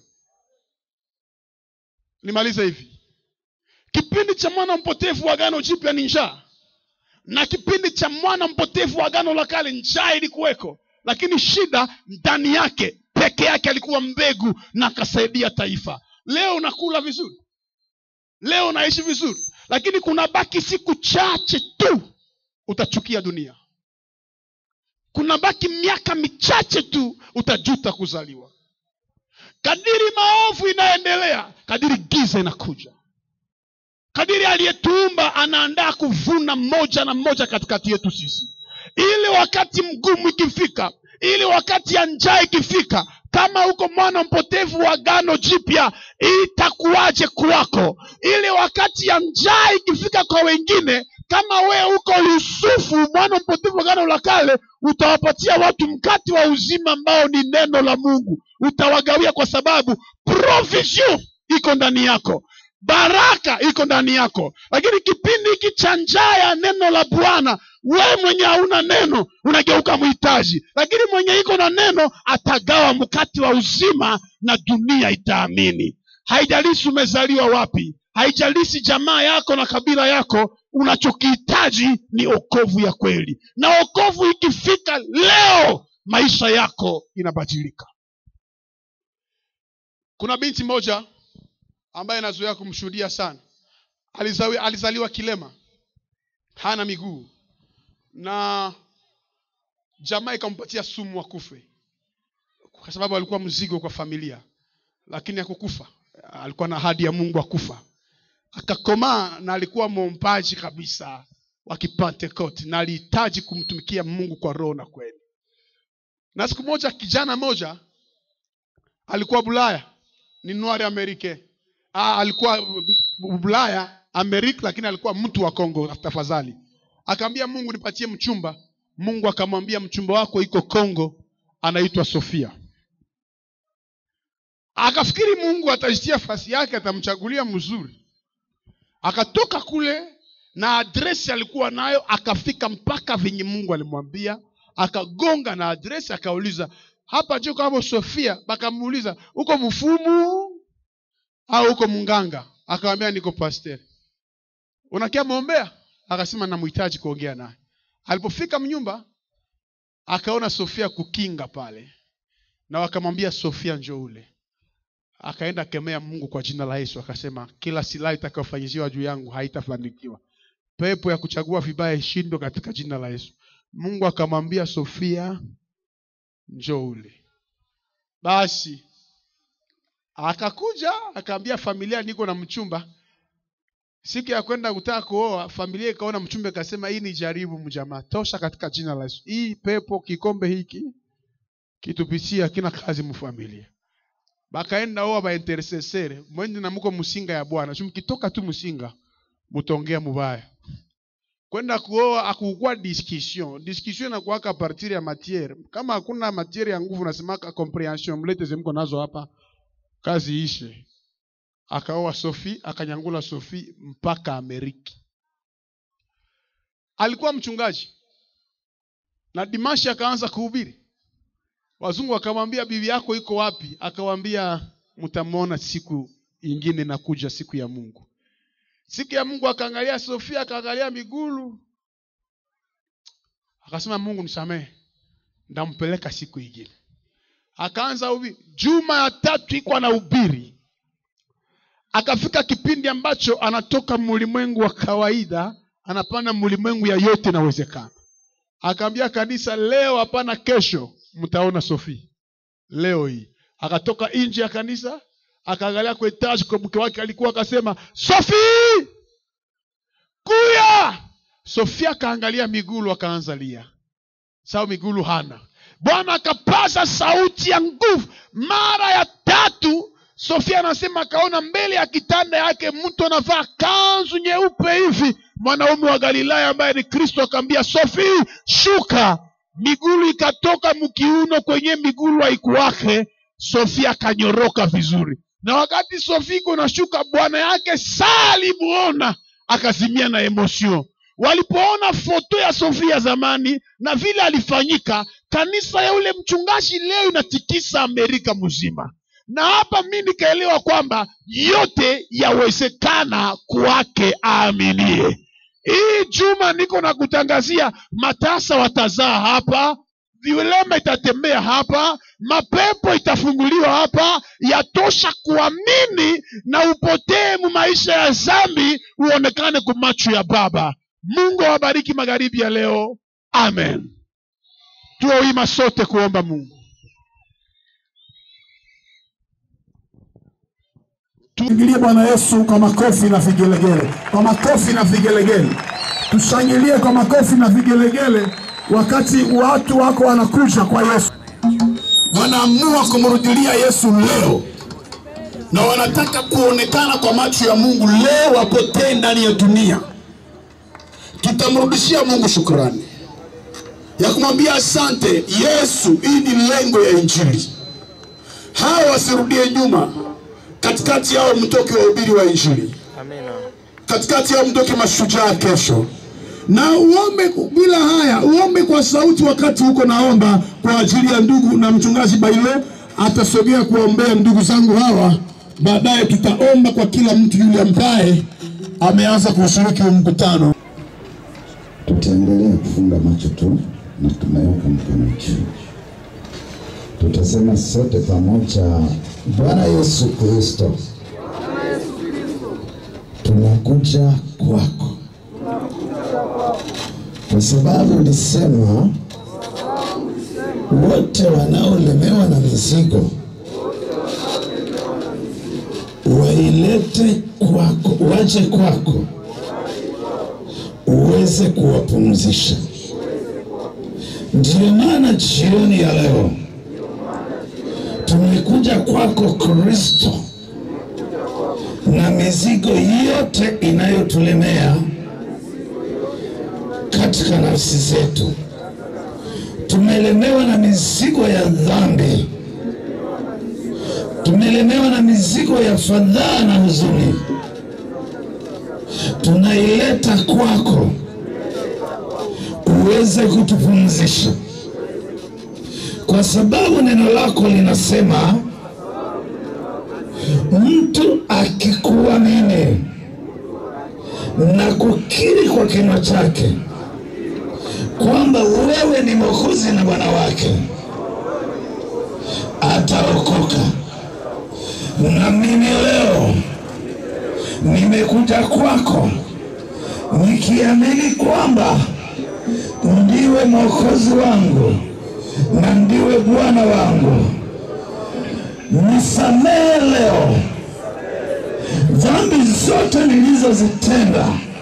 nimalize hivi kipindi cha mwana mpotevu wa agano jipya ni njaa na kipindi cha mwana mpotevu wa agano la kale njaa ilikuweko lakini shida ndani yake peke yake alikuwa mbegu na akasaidia taifa leo unakula vizuri leo unaishi vizuri lakini kuna baki siku chache tu utachukia dunia kuna baki miaka michache tu utajuta kuzaliwa kadiri maovu inaendelea kadiri giza inakuja kadiri aliyetuumba anaandaa kuvuna mmoja na mmoja katikati yetu sisi ili wakati mgumu ikifika ili wakati ya njaa ikifika kama uko mwana mpotevu wa gano jipya itakuwaje kwako ili wakati ya njaa ikifika kwa wengine kama wewe uko yusufu mwana mpotevu wa gano la kale utawapatia watu mkati wa uzima ambao ni neno la mungu utawagawia kwa sababu provision iko ndani yako baraka iko ndani yako lakini kipindi hiki cha njaa ya neno la bwana wewe mwenye hauna neno unageuka mhitaji lakini mwenye iko na neno atagawa mkati wa uzima na dunia itaamini haijalishi umezaliwa wapi haijalishi jamaa yako na kabila yako unachokihitaji ni okovu ya kweli na okovu ikifika leo maisha yako inabadilika kuna binti moja ambaye nazoea kumshuhudia sana alizaliwa, alizaliwa kilema hana miguu na jamaa ikampatia sumu akufe kwa sababu alikuwa mzigo kwa familia lakini hakukufa alikuwa na ahadi ya mungu akufa akakomaa na alikuwa mwombaji kabisa wa kipentekote na alihitaji kumtumikia mungu kwa roho na kweli na siku moja kijana moja alikuwa bulaya ni noir americain ah, alikuwa bulaya amerika lakini alikuwa mtu wa kongo tafadhali akaambia mungu nipatie mchumba mungu akamwambia mchumba wako iko kongo anaitwa sofia akafikiri mungu atajitia fasi yake atamchagulia mzuri akatoka kule na adresi alikuwa nayo akafika mpaka venye mungu alimwambia akagonga na adresi akauliza hapa juu kama sofia bakamuuliza uko mfumu au uko mnganga akawambia niko pasteur unakia mwombea akasema namhitaji kuongea naye alipofika mnyumba akaona sofia kukinga pale na wakamwambia sofia njo ule akaenda kemea mungu kwa jina la yesu akasema kila silaha itakayofanyiziwa juu yangu haitafanikiwa pepo ya kuchagua vibaya ishindwe katika jina la yesu mungu akamwambia sofia njo ule basi akakuja akaambia familia niko na mchumba siku ya kwenda kutaka kuoa familia ikaona mchumba ikasema hii ni jaribu mjamaa tosha katika jina la yesu hii pepo kikombe hiki kitupitia kina kazi mfamilia bakaenda oa baintercessere mwende na muko musinga ya bwana so mkitoka tu musinga mutongea mubaya kwenda kuoa akukuwa discussion discussion inakuwaka partir ya matiere kama hakuna matiere ya nguvu nasemaka comprehension mlete zemko nazo hapa kazi ishe akaoa sofi akanyangula sofi mpaka ameriki alikuwa mchungaji na dimashi akaanza kuhubiri wazungu wakamwambia bibi yako iko wapi akawambia mtamwona siku ingine nakuja siku ya mungu siku ya mungu akaangalia sofia akaangalia migulu akasema mungu nisamehe ndampeleka siku ingine akaanza ubiri juma ya tatu iko na ubiri akafika kipindi ambacho anatoka mulimwengu wa kawaida anapanda mulimwengu ya yote inawezekana akaambia kanisa leo hapana kesho mtaona sofi leo hii akatoka nje ya kanisa akaangalia kwa etaji kwa mke wake alikuwa akasema sofi kuya sofia akaangalia migulu akaanza lia sababu migulu hana bwana akapaza sauti ya nguvu mara ya tatu sofia anasema akaona mbele ya kitanda yake mtu anavaa kanzu nyeupe hivi mwanaume wa galilaya ambaye ni kristo akaambia sofi shuka migulu ikatoka mkiuno kwenye migulu haikuwake sofia akanyoroka vizuri na wakati sofia iko nashuka bwana yake saa alimuona akazimia na emotion walipoona foto ya sofia zamani na vile alifanyika kanisa ya ule mchungaji leo inatikisa amerika mzima na hapa mi nikaelewa kwamba yote yawezekana kwake aaminie hii juma niko na kutangazia matasa watazaa hapa vilema itatembea hapa mapepo itafunguliwa hapa yatosha kuamini na upotee mu maisha ya zambi uonekane kwa macho ya baba mungu awabariki magharibi ya leo amen tuoima sote kuomba mungu Tumshangilie Bwana Yesu kwa makofi na vigelegele, kwa makofi na vigelegele. Tushangilie kwa makofi na vigelegele wakati watu wako wanakuja kwa Yesu, wanaamua kumrudilia Yesu leo na wanataka kuonekana kwa macho ya Mungu leo, wapotee ndani ya dunia. Tutamrudishia Mungu shukrani ya kumwambia asante Yesu. Hii ni lengo ya Injili, hawa wasirudie nyuma katikati yao mtoke wahubiri wa injili, katikati yao mtoke mashujaa kesho. Na uombe bila haya, uombe kwa sauti wakati huko naomba kwa ajili ya ndugu na mchungaji Baile atasogea kuombea ndugu zangu hawa. Baadaye tutaomba kwa kila mtu yule ambaye ameanza kushiriki huu mkutano. Tutaendelea kufunga macho tu na tunaweka mkono juu. Tutasema sote pamoja, Bwana Yesu Kristo, tunakuja kwako kwa sababu ulisema wote wanaolemewa na mizigo wailete kwako, waje kwako uweze kuwapumzisha. Ndiyo maana jioni ya leo tumekuja kwako Kristo, na mizigo yote inayotulemea katika nafsi zetu. Tumelemewa na mizigo ya dhambi, tumelemewa na mizigo ya fadhaa na huzuni, tunaileta kwako uweze kutupumzisha, kwa sababu neno lako linasema mtu akikuamini na kukiri kwa kinywa chake kwamba wewe ni Mwokozi na Bwana wake ataokoka. Na mimi leo nimekuja kwako nikiamini kwamba ndiwe Mwokozi wangu na ndiwe Bwana wangu. Nisamehe leo dhambi zote nilizozitenda,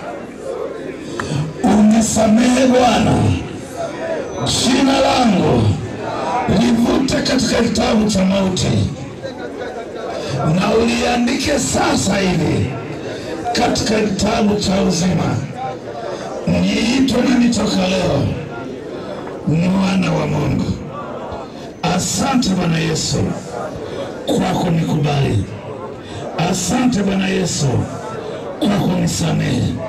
unisamehe Bwana. Jina langu livute katika kitabu cha mauti na uliandike sasa hivi katika kitabu cha uzima. Niitwe na nitoka leo mwana wa Mungu. Asante Bwana Yesu kwa kunikubali. Asante Bwana Yesu kwa kunisamehe.